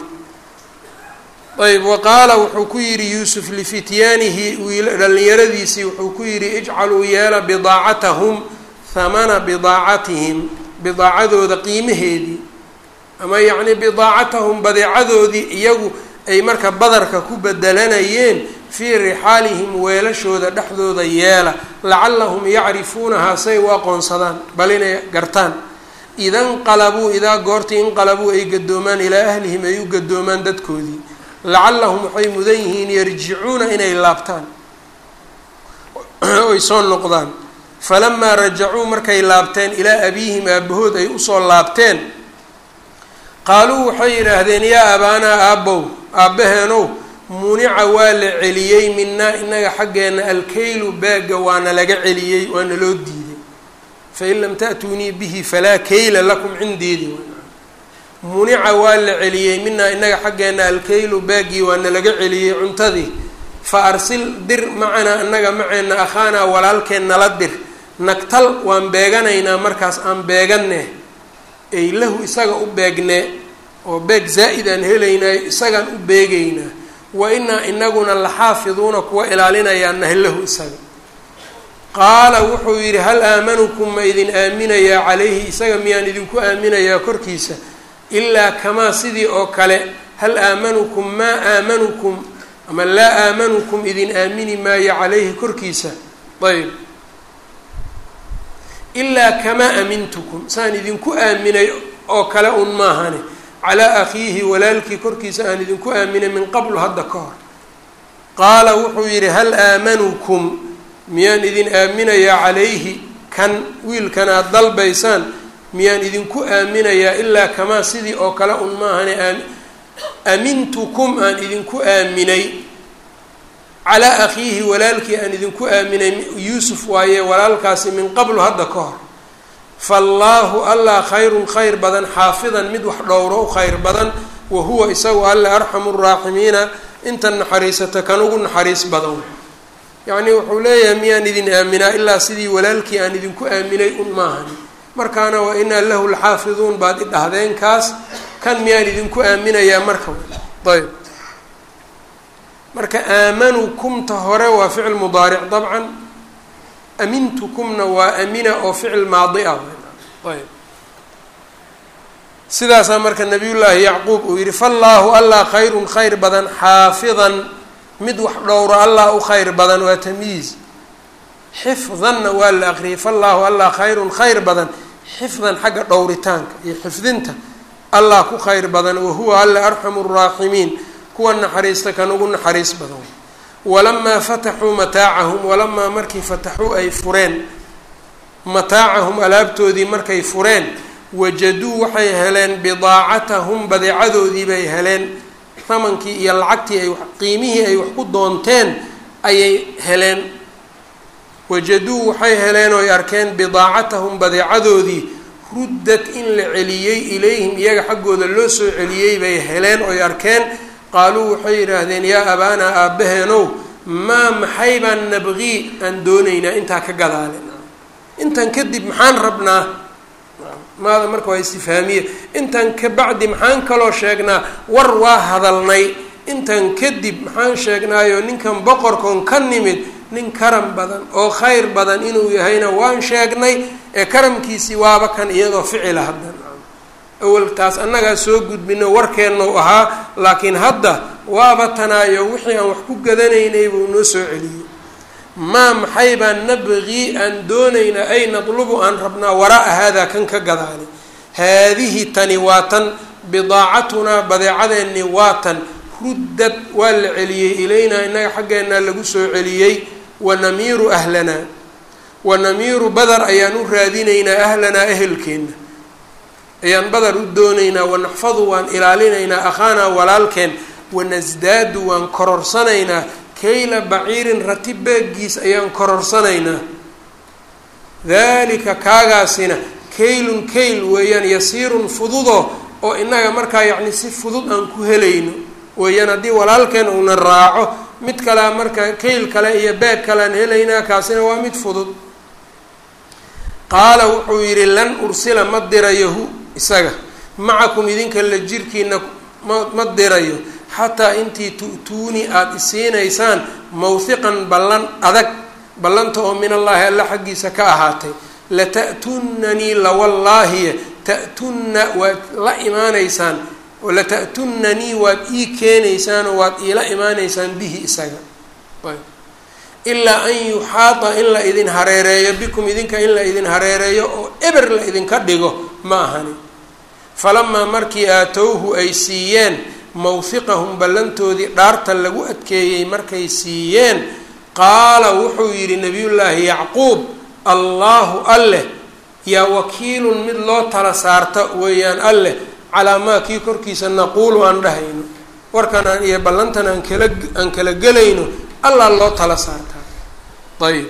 ayb wa qaala wuxuu ku yidhi yuusuf lifityaanihi wiil dhallinyaradiisii wuxuu ku yidhi ijcaluu yeela bidaacatahum hamana bidaacatihim bidaacadooda qiimaheedii ama yacni bidaacatahum badeecadoodii iyagu ay marka badarka ku bedelanayeen fii rixaalihim weelashooda dhexdooda yeela lacallahum yacrifuunahaa say u aqoonsadaan bal inay gartaan idanqalabuu idaa goortii inqalabuu ay gadoomaan ilaa ahlihim ay u gadoomaan dadkoodii lacallahum waxay mudan yihiin yarjicuuna inay laabtaan oy soo noqdaan falamaa rajacuu markay laabteen ilaa abiihim aabahood ay usoo laabteen qaaluu waxay yidhaahdeen yaa abaanaa aabbow aabbaheenow munica waa la celiyey minaa inaga xaggeenna alkaylu baagga waana laga celiyey waana loo diiday fain lam ta'tuunii bihi falaa kayla lakum cindeedii munica waa la celiyey minaa inaga xaggeenna alkaylu baaggii waana laga celiyey cuntadii fa arsil dir macanaa inaga maceenna akhaanaa walaalkeen nala dir nagtal waan beeganaynaa markaas aan beeganne ay lahu isaga u beegne oo beeg zaa'id aan helaynaayo isagaan u beegaynaa wa inaa inaguna laxaafiduuna kuwa ilaalinayaan nahay lahu isaga qaala wuxuu yidhi hal aamanukum ma idin aaminayaa calayhi isaga miyaan idinku aaminayaa korkiisa ilaa kamaa sidii oo kale hal aamanukum maa aamanukum ama laa aamanukum idin aamini maayo calayhi korkiisa ayb ilaa kamaa amintukum saan idinku aaminay oo kale un maahane calaa akhiihi walaalkii korkiisa aan idinku aaminay min qablu hadda ka hor qaala wuxuu yidhi hal aamanukum miyaan idin aaminayaa calayhi kan wiilkan aada dalbaysaan miyaan idinku aaminayaa ilaa kamaa sidii oo kale un maahane amintukum aan idinku aaminay calaa akhiihi walaalkii aan idinku aaminay yuusuf waaye walaalkaasi min qablu hadda ka hor faallaahu allah khayrun khayr badan xaafidan mid wax dhowro u khayr badan wa huwa isagu alle arxamu raaximiina inta naxariisata kan ugu naxariis badan yacnii wuxuu leeyahay miyaan idin aaminaa ilaa sidii walaalkii aan idinku aaminay un maahani markaana wa inaa lahu laxaafiduun baad i dhahdeen kaas kan miyaan idinku aaminayaa marka ayb marka aamanukumta hore waa ficil mudaaric dabcan amintukumna waa amina oo ficil maadi ah ayb sidaasaa marka nabiyullaahi yacquub uu yihi faallaahu allah khayrun khayr badan xaafidan mid wax dhowro allah u khayr badan waa tamyiiz xifdanna waa la aqriyay faallaahu allah khayrun khayr badan xifdan xagga dhowritaanka iyo xifdinta allah ku khayr badan wahuwa alla arxamu raaximiin kuwa naxariista kan ugu naxariis badan walamaa fataxuu mataacahum walamaa markii fataxuu ay fureen mataacahum alaabtoodii markay fureen wajaduu waxay heleen bidaacatahum badeecadoodii bay heleen thamankii iyo lacagtii ay qiimihii ay wax ku doonteen ayay heleen wajaduu waxay heleen ooy arkeen bidaacatahum badeecadoodii ruddad in la celiyey ilayhim iyaga xaggooda loo soo celiyey bay heleen oy arkeen qaaluu waxay yidhaahdeen yaa abaanaa aabbaheenow maa maxay baan nabqii aan doonaynaa intaa ka gadaalen intan kadib maxaan rabnaa maada marka waa istifaamiye intan ka bacdi maxaan kaloo sheegnaa war waa hadalnay intan kadib maxaan sheegnaayo ninkan boqorkoon ka nimid nin karam badan oo khayr badan inuu yahayna waan sheegnay ee karamkiisii waaba kan iyadoo ficila haddan awal taas annagaa soo gudbino warkeennau ahaa laakiin hadda waaba tanaayo wixii aan wax ku gadanaynay buu noo soo celiyey maa maxay baan nabqii aan doonaynaa ay natlubu aan rabnaa waraa-a haadaa kan ka gadaali haadihi tani waa tan bidaacatunaa badeecadeennii waa tan ruddad waa la celiyey ilaynaa innaga xaggeennaa lagu soo celiyey wanamiiru ahlanaa wanamiiru badar ayaan u raadinaynaa ahlanaa ehelkeenna ayaan badar u doonaynaa wanaxfadu waan ilaalinaynaa akhaanaa walaalkeen wanasdaadu waan kororsanaynaa kayla baciirin rati beeggiis ayaan kororsanaynaa daalika kaagaasina kaylun kayl weeyaan yasiirun fududo oo innaga markaa yacni si fudud aan ku helayno weeyaan haddii walaalkeen uuna raaco mid kalea marka kayl kale iyo beeg kalean helaynaa kaasina waa mid fudud qaala wuxuu yidhi lan ursila ma dirayahu isaga macakum idinka la jirkiina ma ma dirayo xataa intii tu'tuunii aada isiinaysaan mawhiqan ballan adag ballanta oo min allaahi alla xaggiisa ka ahaatay lata'tunanii lawallaahiye ta'tunna waad la imaanaysaan lata'tunanii waad ii keenaysaan oo waad iila imaanaysaan bihi isaga ilaa an yuxaada in la idin hareereeyo bikum idinka in la idin hareereeyo oo eber la idinka dhigo ma ahani falamaa markii aatowhu ay siiyeen mawhiqahum ballantoodii dhaarta lagu adkeeyey markay siiyeen qaala wuxuu yidhi nabiyullaahi yacquub allaahu alleh yaa wakiilun mid loo tala saarta weeyaan alleh calaa maa kii korkiisa naquulu aan dhahayno warkan aan iyo ballantan aan kala aan kala gelayno allah loo tala saartaa ayb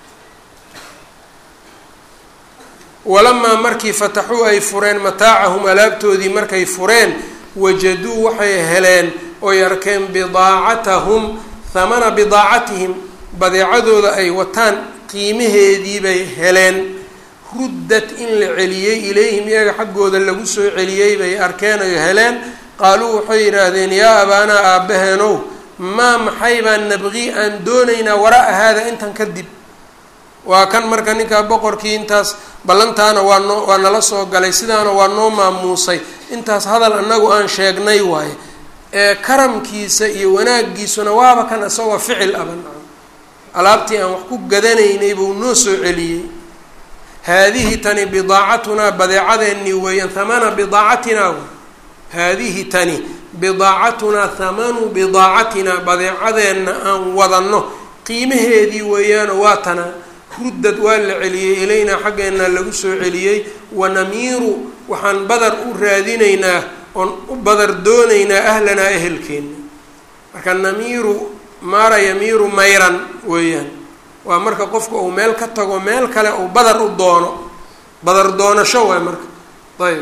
walamaa markii fataxuu ay fureen mataacahum alaabtoodii markay fureen wajaduu waxay heleen oy arkeen bidaacatahum hamana bidaacatihim badeecadooda ay wataan qiimaheedii bay heleen ruddat in la celiyey ilayhim iyaga xaggooda lagu soo celiyey bay arkeen oy heleen qaaluu waxay yidhaahdeen yaa abaanaa aabbaheenow maa maxay baan nabqii aan doonaynaa waraa haada intan kadib waa kan marka ninkaa boqorkii intaas ballantaana waa noo waa nala soo galay sidaana waa noo maamuusay intaas hadal annagu aan sheegnay waaye ee karamkiisa iyo wanaaggiisuna waaba kan isagoo ficil aban alaabtii aan wax ku gadanaynay buu noo soo celiyey haadihi tani bidaacatunaa badeecadeennii weeyaan hamana bidaacatinaa haadihi tani bidaacatunaa hamanu bidaacatinaa badeecadeenna aan wadanno qiimaheedii weeyaano waa tana ruddad waa la celiyey ilaynaa xaggeenna lagu soo celiyey wanamiiru waxaan badar u raadinaynaa oon u badar doonaynaa ahlanaa ehelkeenna marka namiiru maara yamiiru mayran weeyaan waa marka qofka uu meel ka tago meel kale uu badar u doono badar doonasho waay marka ayb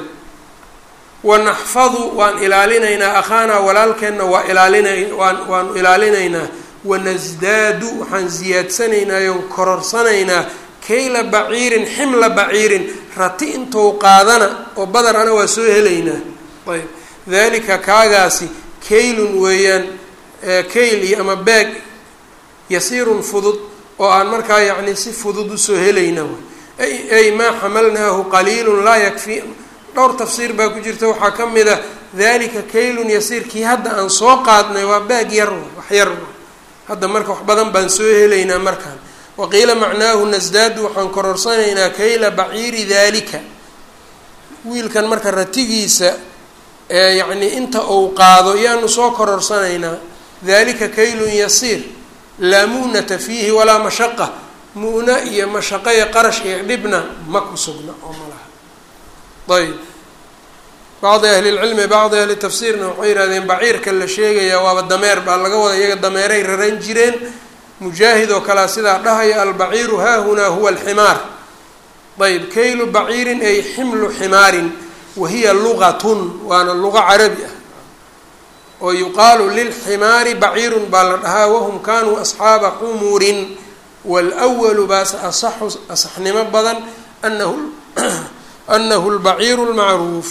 wanaxfadu waan ilaalinaynaa akhaanaa walaalkeenna waa ilaalinay waan waanu ilaalinaynaa wanasdaadu waxaan ziyaadsanaynaa oon kororsanaynaa kayla baciirin ximla baciirin rati intou qaadana oo badar ana waa soo helaynaa ayb dalika kaagaasi kaylun weeyaan kayl iyo ama beeg yasiirun fudud oo aan markaa yacni si fudud usoo helayna ay maa xamalnaahu qaliilun laa yakfi dhowr tafsiir baa ku jirta waxaa ka mid a dalika kaylun yasiir kii hadda aan soo qaadnay waa baag yar wax yar hadda marka wax badan baan soo helaynaa markaan waqiila macnaahu nasdaadu waxaan kororsanaynaa kayla baciiri dalika wiilkan marka ratigiisa ee yacni inta uu qaado yaanu soo kororsanaynaa dalika kaylun yasiir laa mu'nata fiihi walaa mashaqa mu'na iyo mashaqo iyo qarash iyo dhibna ma ku sugna oo ma laha ayb bacdi ahlilcilmi bacdi ahli tafsiirna waxay yihahdeen baciirka la sheegayaa waaba dameer baa laga wada iyaga dameeray raran jireen mujaahid oo kalea sidaa dhahaya albaciiru haahunaa huwa alximaar ayb kaylu baciirin ay ximlu ximaarin wahiya lugatun waana luqa carabi ah oo yuqaalu lilximaari baciirun baa la dhahaa wahum kanuu asxaaba xumurin waalwalu baase asaxu asaxnimo badan anahu anahu lbaciiru lmacruuf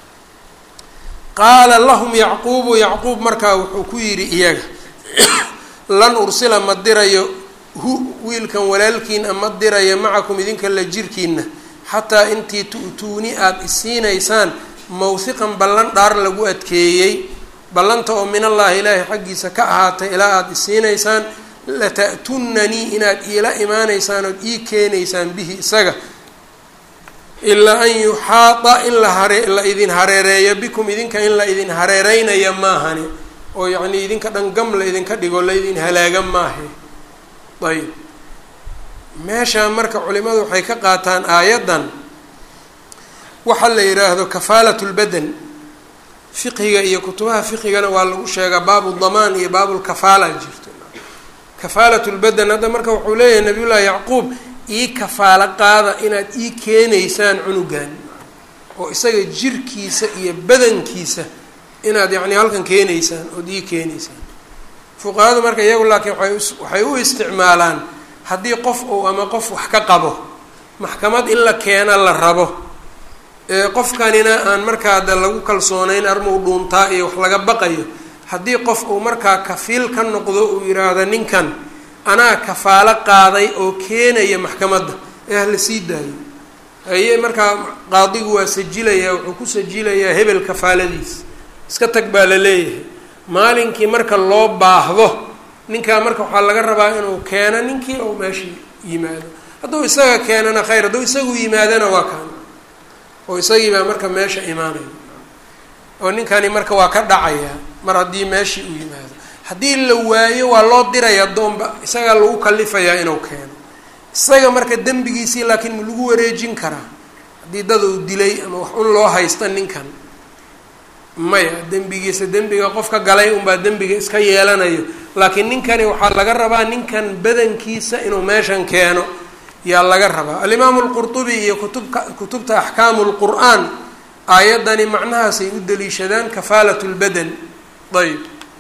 qaala lahum yacquubu yacquub markaa wuxuu ku yidhi iyaga lan ursila ma dirayo hu wiilkan walaalkiina ma dirayo macakum idinka la jirkiina xataa intii tu'tuuni aada isiinaysaan mawhiqan ballan dhaar lagu adkeeyey ballanta oo min allaahi ilaahay xaggiisa ka ahaatay ilaa aada isiinaysaan lata'tunanii inaad iila imaanaysaan ood ii keenaysaan bihi isaga ilaa an yuxaada in la hare la idin hareereeyo bikum idinka in la idin hareereynaya maahani oo yacnii idinka dhan gam la idinka dhigo la idin halaaga maahe ayb meeshaa marka culimadu waxay ka qaataan aayaddan waxa la yidhaahdo kafaalat lbadan fiqhiga iyo kutubaha fiqhigana waa lagu sheegaa baabu damaan iyo baabulkafaala jirto kafaalat lbadan hadda marka wuxuu leeyahay nabiyullaahi yacquub ii kafaalo qaada inaad ii keenaysaan cunugan oo isaga jirkiisa iyo badankiisa inaad yacni halkan keenaysaan ood ii keenaysaan fuqahadu marka iyagu laakiin waay waxay u isticmaalaan haddii qof uu ama qof wax ka qabo maxkamad in la keena la rabo ee qofkanina aan markaa de lagu kalsoonayn armuu dhuuntaa iyo wax laga baqayo haddii qof uu markaa kafiil ka noqdo uu yidhaahdo ninkan anaa kafaalo qaaday oo keenaya maxkamadda ee ah la sii daayo haye markaa qaadigu waa sajilayaa wuxuu ku sajilayaa hebel kafaaladiis iska tag baa la leeyahay maalinkii marka loo baahdo ninkaa marka waxaa laga rabaa inuu keeno ninkii ou meesha yimaado hadduu isaga keenana khayr hadduu isagu yimaadana waa kaan oo isagii baa marka meesha imaanaya oo ninkani marka waa ka dhacayaa mar haddii meeshii uu yimaado haddii la waayo waa loo diraya doonba isagaa lagu kalifayaa inuu keeno isaga marka dembigiisii laakiin ma lagu wareejin karaa haddii dad uu dilay ama wax un loo haysta ninkan maya dembigiisa dembiga qofka galay unbaa dembiga iska yeelanayo laakiin ninkani waxaa laga rabaa ninkan badankiisa inuu meeshan keeno yaa laga rabaa alimaamu lqurtubi iyo kutubka kutubta axkaamu lqur'aan aayaddani macnahaasay u daliishadaan kafaalat lbadan ayb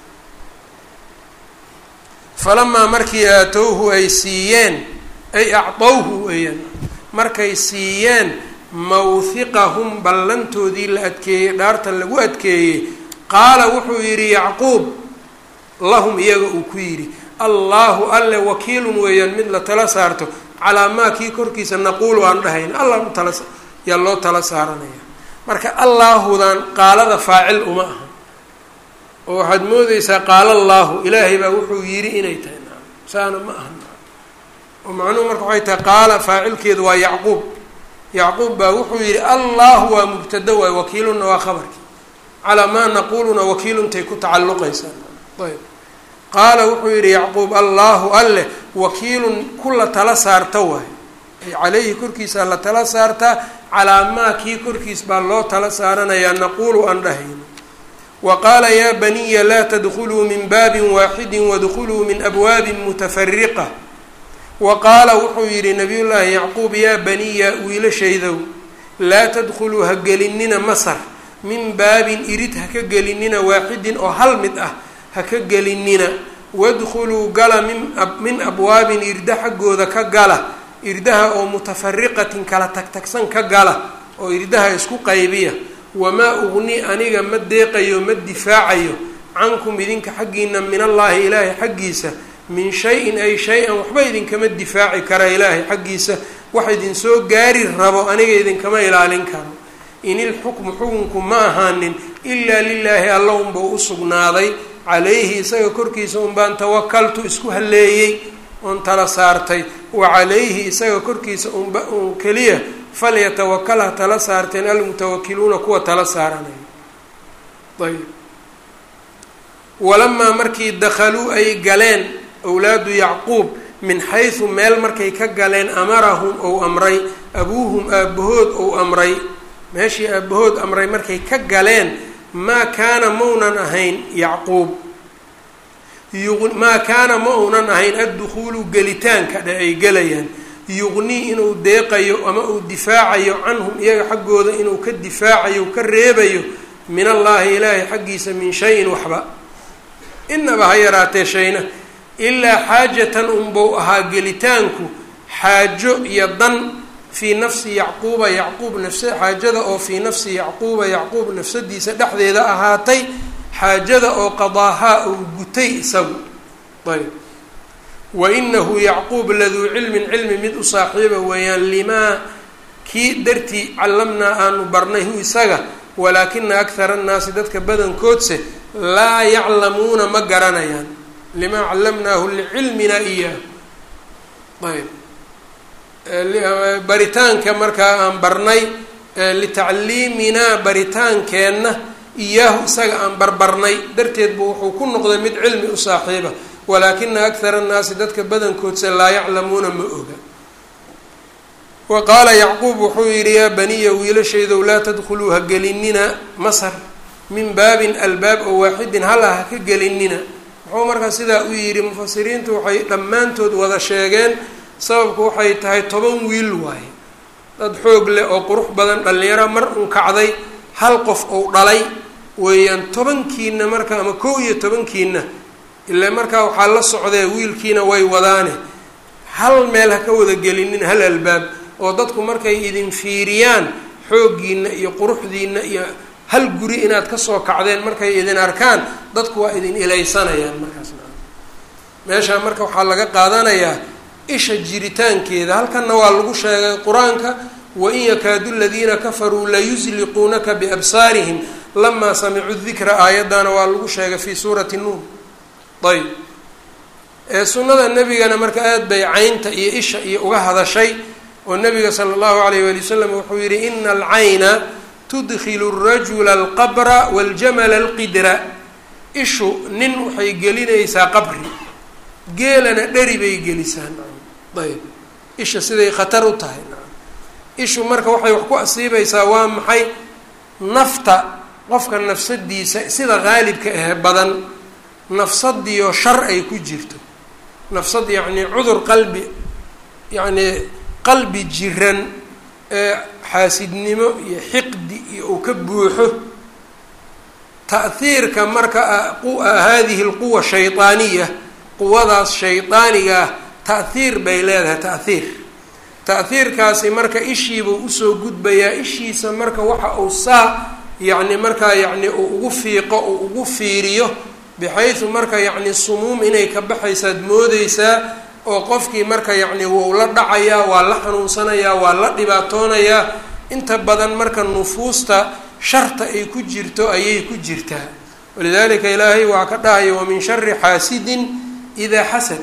falamaa markii aatowhu ay siiyeen ay acdowhu weeyaan markay siiyeen mawhiqahum ballantoodii la adkeeyey dhaarta lagu adkeeyey qaala wuxuu yidhi yacquub lahum iyaga uu ku yidhi allaahu alle wakiilun weeyaan mid la tala saarto calaa maa kii korkiisa naquulu aan dhahayn allah u tala yaa loo tala saaranaya marka allaahudan qaalada faacil uma aha oo waxaad moodeysaa qaala allaahu ilaahay baa wuxuu yidhi inay tahay naam saana ma aha oo macnuhu marka waxay tahay qaala faacilkeedu waa yacquub yacquub baa wuxuu yidhi allahu waa mubtada waay wakiilunna waa khabarkii calaa maa naquuluna wakiiluntay ku tacalluqaysaa ayb qaala wuxuu yidhi yacquub allaahu alleh wakiilun ku la tala saarta waay ay caleyhi korkiisa la tala saartaa calaa maa kii korkiis baa loo tala saaranayaa naquulu aan dhahayno wa qaala yaa baniya laa tadkuluu min baabin waaxidin wadkuluu min abwaabin mutafariqa wa qaala wuxuu yidhi nabiyullaahi yacquub yaa baniya wiilashaydow laa tadkhuluu ha gelinina masar min baabin irid ha ka gelinina waaxidin oo hal mid ah ha ka gelinina wadkhuluu gala min min abwaabin irda xaggooda ka gala irdaha oo mutafariqatin kala tagtagsan ka gala oo irdaha isku qaybiya wamaa ugni aniga ma deeqayo ma difaacayo cankum idinka xaggiina min allaahi ilaahay xaggiisa min shay-in ay shay-an waxba idinkama difaaci kara ilaahay xaggiisa wax idinsoo gaari rabo aniga idinkama ilaalin karo in ilxukmu xukunku ma ahaanin ilaa lilaahi alla unba u sugnaaday calayhi isaga korkiisa unbaan tawakaltu isku halleeyey oon tala saartay wa calayhi isaga korkiisa unba uun keliya falyatawakal ha tala saarteen almutawakiluuna kuwa tala saaranaya ayb walamaa markii dakhaluu ay galeen awlaadu yacquub min xaysu meel markay ka galeen amarahum ou amray abuuhum aabbahood ou amray meeshii aabbahood amray markay ka galeen maa kaana maunan ahayn yacquub maa kaana ma uunan ahayn addukhuulu gelitaanka dhe ay gelayaan yuqnii inuu deeqayo ama uu difaacayo canhum iyaga xaggooda inuu ka difaacayo ka reebayo min allaahi ilaahay xaggiisa min shayin waxba inaba ha yaraatee shayna ilaa xaajatan unbau ahaa gelitaanku xaajo iyo dan fii nafsi yacquuba yacquub nafsa xaajada oo fii nafsi yacquuba yacquub nafsadiisa dhexdeeda ahaatay xaajada oo qadaahaa uu gutay isagu ayb wa inahu yacquub laduu cilmin cilmi mid u saaxiiba weeyaan limaa kii dartii callamnaa aanu barnay hu isaga walaakina akhara annaasi dadka badankoodse laa yaclamuuna ma garanayaan limaa callamnaahu licilmina iyaahu ayb baritaanka markaa aan barnay litacliiminaa baritaankeenna iyaahu isaga aan barbarnay darteed buu wuxuu ku noqday mid cilmi u saaxiiba walaakina akhara annaasi dadka badankoodse laa yaclamuuna ma oga wa qaala yacquub wuxuu yidhi yaa baniya wiilashaydow laa tadkhuluu ha gelinina masar min baabin albaab oo waaxidin hala ha ka gelinina muxuu markaa sidaa u yidhi mufasiriintu waxay dhammaantood wada sheegeen sababku waxay tahay toban wiil waaye dad xoog leh oo qurux badan dhallinyaro mar un kacday hal qof ou dhalay weeyaan tobankiina marka ama kow iyo tobankiina ilaa markaa waxaa la socdee wiilkiina way wadaane hal meel ha ka wada gelinin hal albaab oo dadku markay idin fiiriyaan xooggiina iyo quruxdiina iyo hal guri inaad kasoo kacdeen markay idin arkaan dadku waa idin ilaysanayaan markaasna meeshaa marka waxaa laga qaadanayaa isha jiritaankeeda halkanna waa lagu sheegay qur-aanka wain yakaadu ladiina kafaruu layusliquunaka biabsaarihim lamaa samicuu dikra aayaddaana waa lagu sheegay fii suurati nuur ayb ee sunnada nebigana marka aad bay caynta iyo isha iyo uga hadashay oo nabiga sala allahu alayh wali wasalam wuxuu yihi ina alcayna tudkilu rajula alqabra waljamala alqidra ishu nin waxay gelinaysaa qabri geelana dheri bay gelisaan ayb isha siday khatar u tahay ishu marka waxay wax ku asiibaysaa waa maxay nafta qofka nafsadiisa sida qaalibka ahe badan nafsadiyo shar ay ku jirto nafsad yacnii cudur qalbi yacnii qalbi jiran ee xaasidnimo iyo xiqdi iyo uu ka buuxo ta'hiirka marka hadihi lquwa shaydaaniya quwadaas shaydaaniga ah ta'hiir bay leedahay ta'hiir ta'hiirkaasi marka ishiibuu usoo gudbayaa ishiisa marka waxa uu saa yacni markaa yacni uu ugu fiiqo uu ugu fiiriyo bixaysu marka yacni sumuum inay ka baxaysaad moodeysaa oo qofkii marka yacni wou la dhacayaa waa la xanuunsanayaa waa la dhibaatoonayaa inta badan marka nufuusta sharta ay ku jirto ayay ku jirtaa walidalika ilaahay waa ka dhahaya wamin shari xaasidin idaa xasad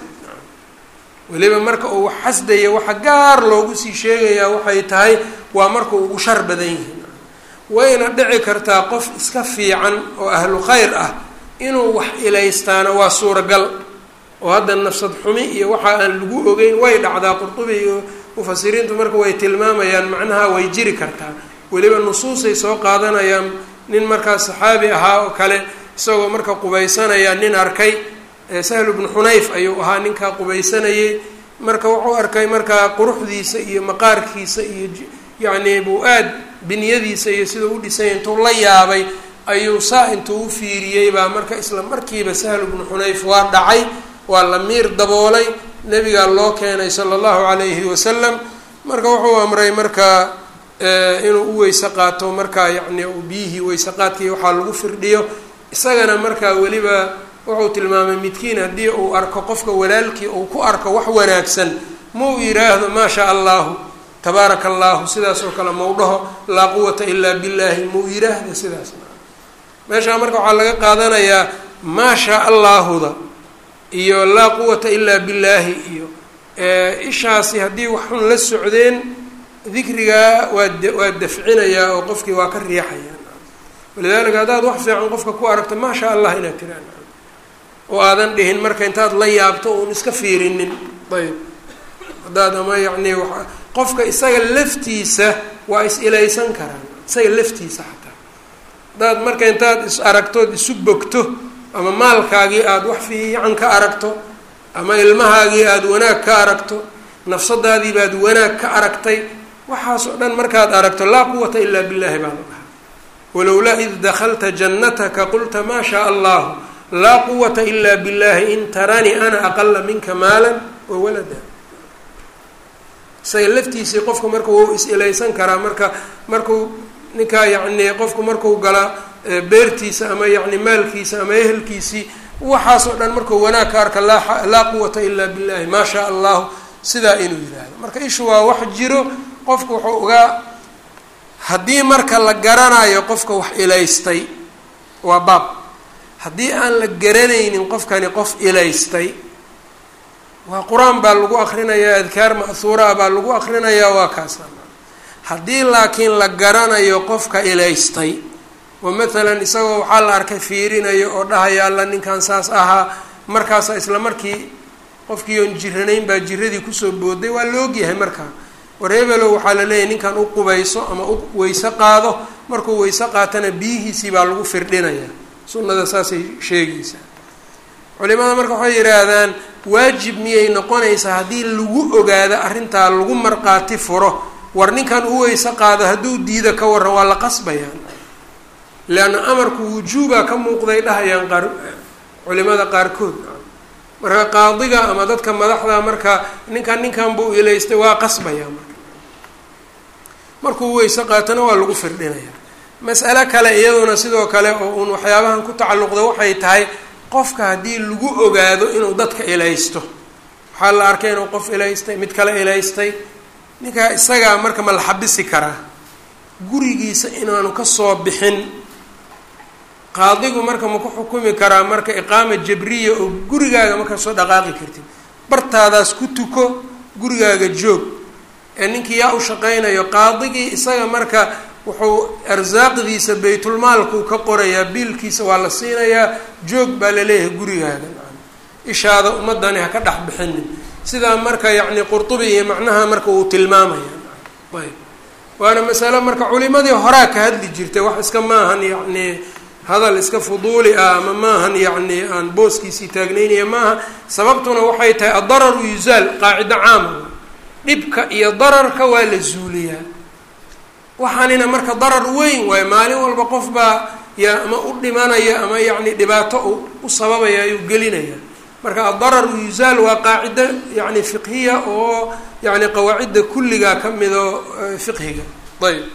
weliba marka uu wax xasdaya waxa gaar loogu sii sheegayaa waxay tahay waa marka ugu shar badan yihiin wayna dhici kartaa qof iska fiican oo ahlu khayr ah inuu wax ilaystaana waa suuragal oo hadda nafsad xumi iyo waxa aan lagu ogeyn way dhacdaa qurtubi iyo mufasiriintu marka way tilmaamayaan macnaha way jiri kartaa weliba nusuusay soo qaadanayaan nin markaa saxaabi ahaa oo kale isagoo marka qubaysanaya nin arkay sahlu bnu xunayf ayuu ahaa ninkaa qubaysanayay marka wuxuu arkay markaa quruxdiisa iyo maqaarkiisa iyo yacni buu aad binyadiisa iyo sidau u dhisanya intuu la yaabay ayuu saa intuu u fiiriyey baa marka isla markiiba sahlu bnu xunayf waa dhacay waa la miir daboolay nabigaa loo keenay sala allahu calayhi wasalam marka wuxuu amray markaa inuu u weyse qaato markaa yacni biyihii weyse qaadkii waxaa lagu firdhiyo isagana markaa weliba wuxuu tilmaamay midkiin haddii uu arko qofka walaalkii uu ku arko wax wanaagsan mau yidhaahdo maa shaa allahu tabaaraka allahu sidaas oo kale mau dhaho laa quwata ilaa billaahi mau yidhaahda sidaas meeshaa marka waxaa laga qaadanayaa maa shaa allaahuda iyo laa quwata ilaa billaahi iyo ishaasi haddii wax xun la socdeen dikrigaa waa waa dafcinayaa oo qofkii waa ka riixayaa walidaalika haddaad wax fiican qofka ku aragto maa shaa allah inaad tiraan oo aadan dhihin marka intaad la yaabto uun iska fiirinin ayb haddaad ama yacni wa qofka isaga laftiisa waa is ilaysan karaan isaga laftiisa xataa haddaad marka intaad is aragtood isu bogto ama maalkaagii aada wax fiican ka aragto ama ilmahaagii aada wanaag ka aragto nafsadaadii baad wanaag ka aragtay waxaas oo dhan markaad aragto laa quwata ilaa billahi baa la dhahaa walowlaa id dakhalta jannataka qulta maa shaa allahu laa quwata ilaa billahi in taranii ana aqala minka maalan wa walada isaga laftiisii qofku marka wuu is-ilaysan karaa marka markuu ninkaa yacni qofku marku gala beertiisa ama yacni maalkiisa ama ehelkiisii waxaasoo dhan markuu wanaag ka arka laa laa quwata ilaa billahi maa shaa allahu sidaa inuu yidhaahdo marka ishu waa wax jiro qofku wuxuu ogaa haddii marka la garanayo qofka wax ilaystay waa baab haddii aan la garanaynin qofkani qof ilaystay waa qur-aan baa lagu akrinayaa adkaar ma'huuraa baa lagu akrinayaa waa kaasa haddii laakiin la garanayo qofka ilaystay oo mathalan isagoo waxaa la arkay fiirinayo oo dhahaya alla ninkan saas ahaa markaasa isla markii qofkii oon jiranayn baa jiradii kusoo booday waa la ogyahay markaa wareebelow waxaa la leeyahay ninkan u qubayso ama u weyse qaado markuu weyse qaatana biyihiisii baa lagu firdhinaya sunnada saasay sheegaysaa culimada marka waxay yidhaahdaan waajib miyay noqonaysaa haddii lagu ogaado arrintaa lagu marqaati furo war ninkan u weyse qaado hadduu diido ka waran waa la qasbayaan leanna amarku wujuubaa ka muuqday dhahayaan qaar culimada qaarkood marka qaadiga ama dadka madaxda marka ninkan ninkan buu ilaystay waa qasbayaa marka markuu weyse qaatona waa lagu firdhinayaa mas'alo kale iyaduna sidoo kale oo uun waxyaabahan ku tacalluqda waxay tahay qofka haddii lagu ogaado inuu dadka ilaysto waxaa la arkay inuu qof ilaystay mid kale ilaystay ninkaa isagaa marka ma la xabisi karaa gurigiisa inaanu kasoo bixin qaadigu marka ma ku xukumi karaa marka iqaama jabriya oo gurigaaga markaa soo dhaqaaqi kartid bartaadaas ku tuko gurigaaga joog ee ninkii yaa u shaqaynayo qaadigii isaga marka wuxuu arsaaqdiisa baytulmaalkuu ka qorayaa biilkiisa waa la siinayaa joog baa laleeyahay gurigaaga ishaada ummadani ha ka dhex bixinin sidaa marka yacni qurtubi iyo macnaha marka uu tilmaamaya ayb waana masalo marka culimadii horaa ka hadli jirtay wax iska maahan yacni hadal iska fuduuli ah ama maahan yacni aan booskiisii taagnaynaya maaha sababtuna waxay tahay addararu yuzaal qaacido caama dhibka iyo dararka waa la zuuliyaa waxaanina marka darar weyn waayo maalin walba qof baa yaa ama u dhimanaya ama yacni dhibaato u sababaya ayuu gelinaya marka addararu yuzaal waa qaacido yacni fiqhiya oo yacni qawaacidda kulligaa ka mido fiqhiga ayb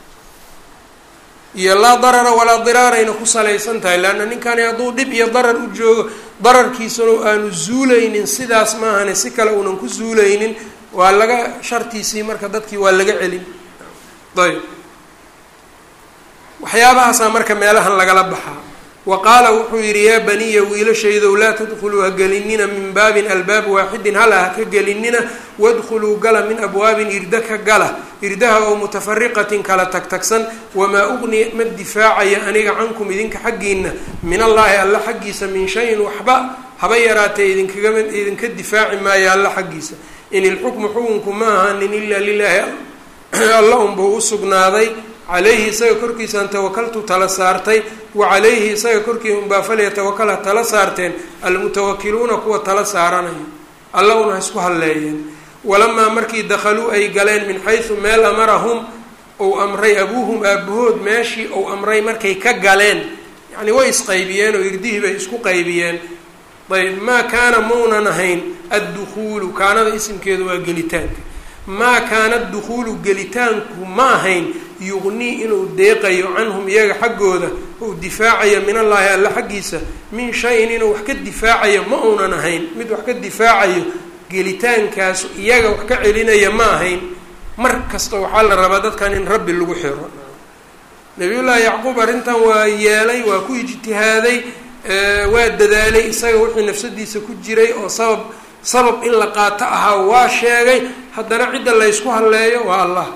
iyo laa darara walaa diraarayna ku salaysan tahay leanna ninkani hadduu dhib iyo darar u joogo dararkiisuna aanu zuulaynin sidaas maahane si kale uunan ku zuulaynin waa laga shartiisii marka dadkii waa laga celin ayb waxyaabahaasaa marka meelahan lagala baxaa wa qaala wuxuu yidhi yaa baniya wiilashaydow laa tadkhuluu ha gelinina min baabin albaab waaxidin hala ha ka gelinina wadkhuluu gala min abwaabin irda ka gala irdaha oo mutafariqatin kala tagtagsan wamaa ugni ma difaacaya aniga cankum idinka xaggiina min allaahi alla xaggiisa min shayin waxba haba yaraatee idinkagama idinka difaaci maayo alla xaggiisa in ilxukmu xukunku ma ahaanin ilaa lilaahi alla unbuu usugnaaday calayhi isaga korkiisaan tawakaltu tala saartay wa calayhi isaga korkii unbaa falyatawakal ha tala saarteen almutawakiluuna kuwa tala saaranayo alla una ha isku halleeyeen walamaa markii dakhaluu ay galeen min xaysu meel amarahum ou amray abuuhum aabahood meeshii ou amray markay ka galeen yacni way isqaybiyeen oo irdihii bay isku qaybiyeen ayb maa kaana maunan ahayn addukhuulu kaanada isimkeedu waa gelitaanka maa kaana dukhuulu gelitaanku ma ahayn yuqnii inuu deeqayo canhum iyaga xaggooda uu difaacayo min allaahi alla xaggiisa min shayin inuu wax ka difaacayo ma uunan ahayn mid wax ka difaacayo gelitaankaasu iyaga wax ka celinaya ma ahayn mar kasta waxaa la rabaa dadkan in rabbi lagu xiro nabiyullaahi yacquub arrintan waa yeelay waa ku ijtihaaday waa dadaalay isaga wixii nafsadiisa ku jiray oo sabab sabab in la qaato ahaa waa sheegay haddana cidda laysku halleeyo waa allah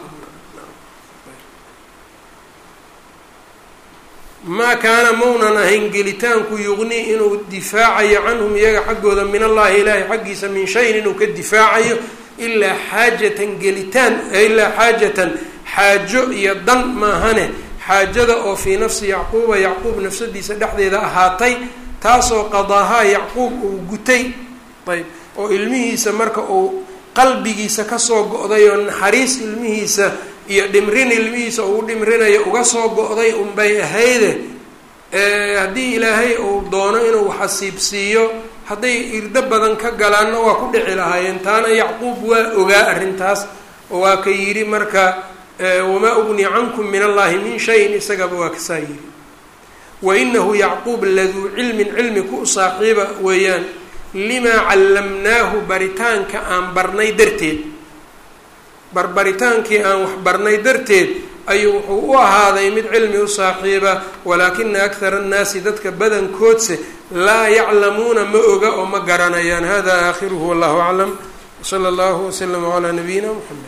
maa kaana maunan ahayn gelitaanku yuqnii inuu difaacayo canhum iyaga xaggooda min allahi ilaahi xaggiisa min shayin inuu ka difaacayo ilaa xaajatan gelitaan ilaa xaajatan xaajo iyo dan maahane xaajada oo fii nafsi yacquuba yacquub nafsadiisa dhexdeeda ahaatay taasoo qadaahaa yacquub uu gutay ayb oo ilmihiisa marka uu qalbigiisa kasoo go-day oo naxariis ilmihiisa iyo dhimrin ilmihiisa uu dhimrinayo uga soo go-day unbay ahayde haddii ilaahay uu doono inuu xasiibsiiyo hadday irdo badan ka galaanna waa ku dhici lahaayeen taana yacquub waa ogaa arrintaas oo waa ka yidhi marka wamaa ugni cankum min allahi min shayin isagaba waa kasaa yidhi wa inahu yacquub laduu cilmin cilmi ku saaxiiba weeyaan limaa callamnaahu baritaanka aan barnay darteed barbaritaankii aan wax barnay darteed ayuu wuxuu u ahaaday mid cilmi u saaxiiba walaakina akthara annaasi dadka badankoodse laa yaclamuuna ma oga oo ma garanayaan hada aakhiruhu wallahu aclam wsala allahu waslama calaa nabiyina mxamed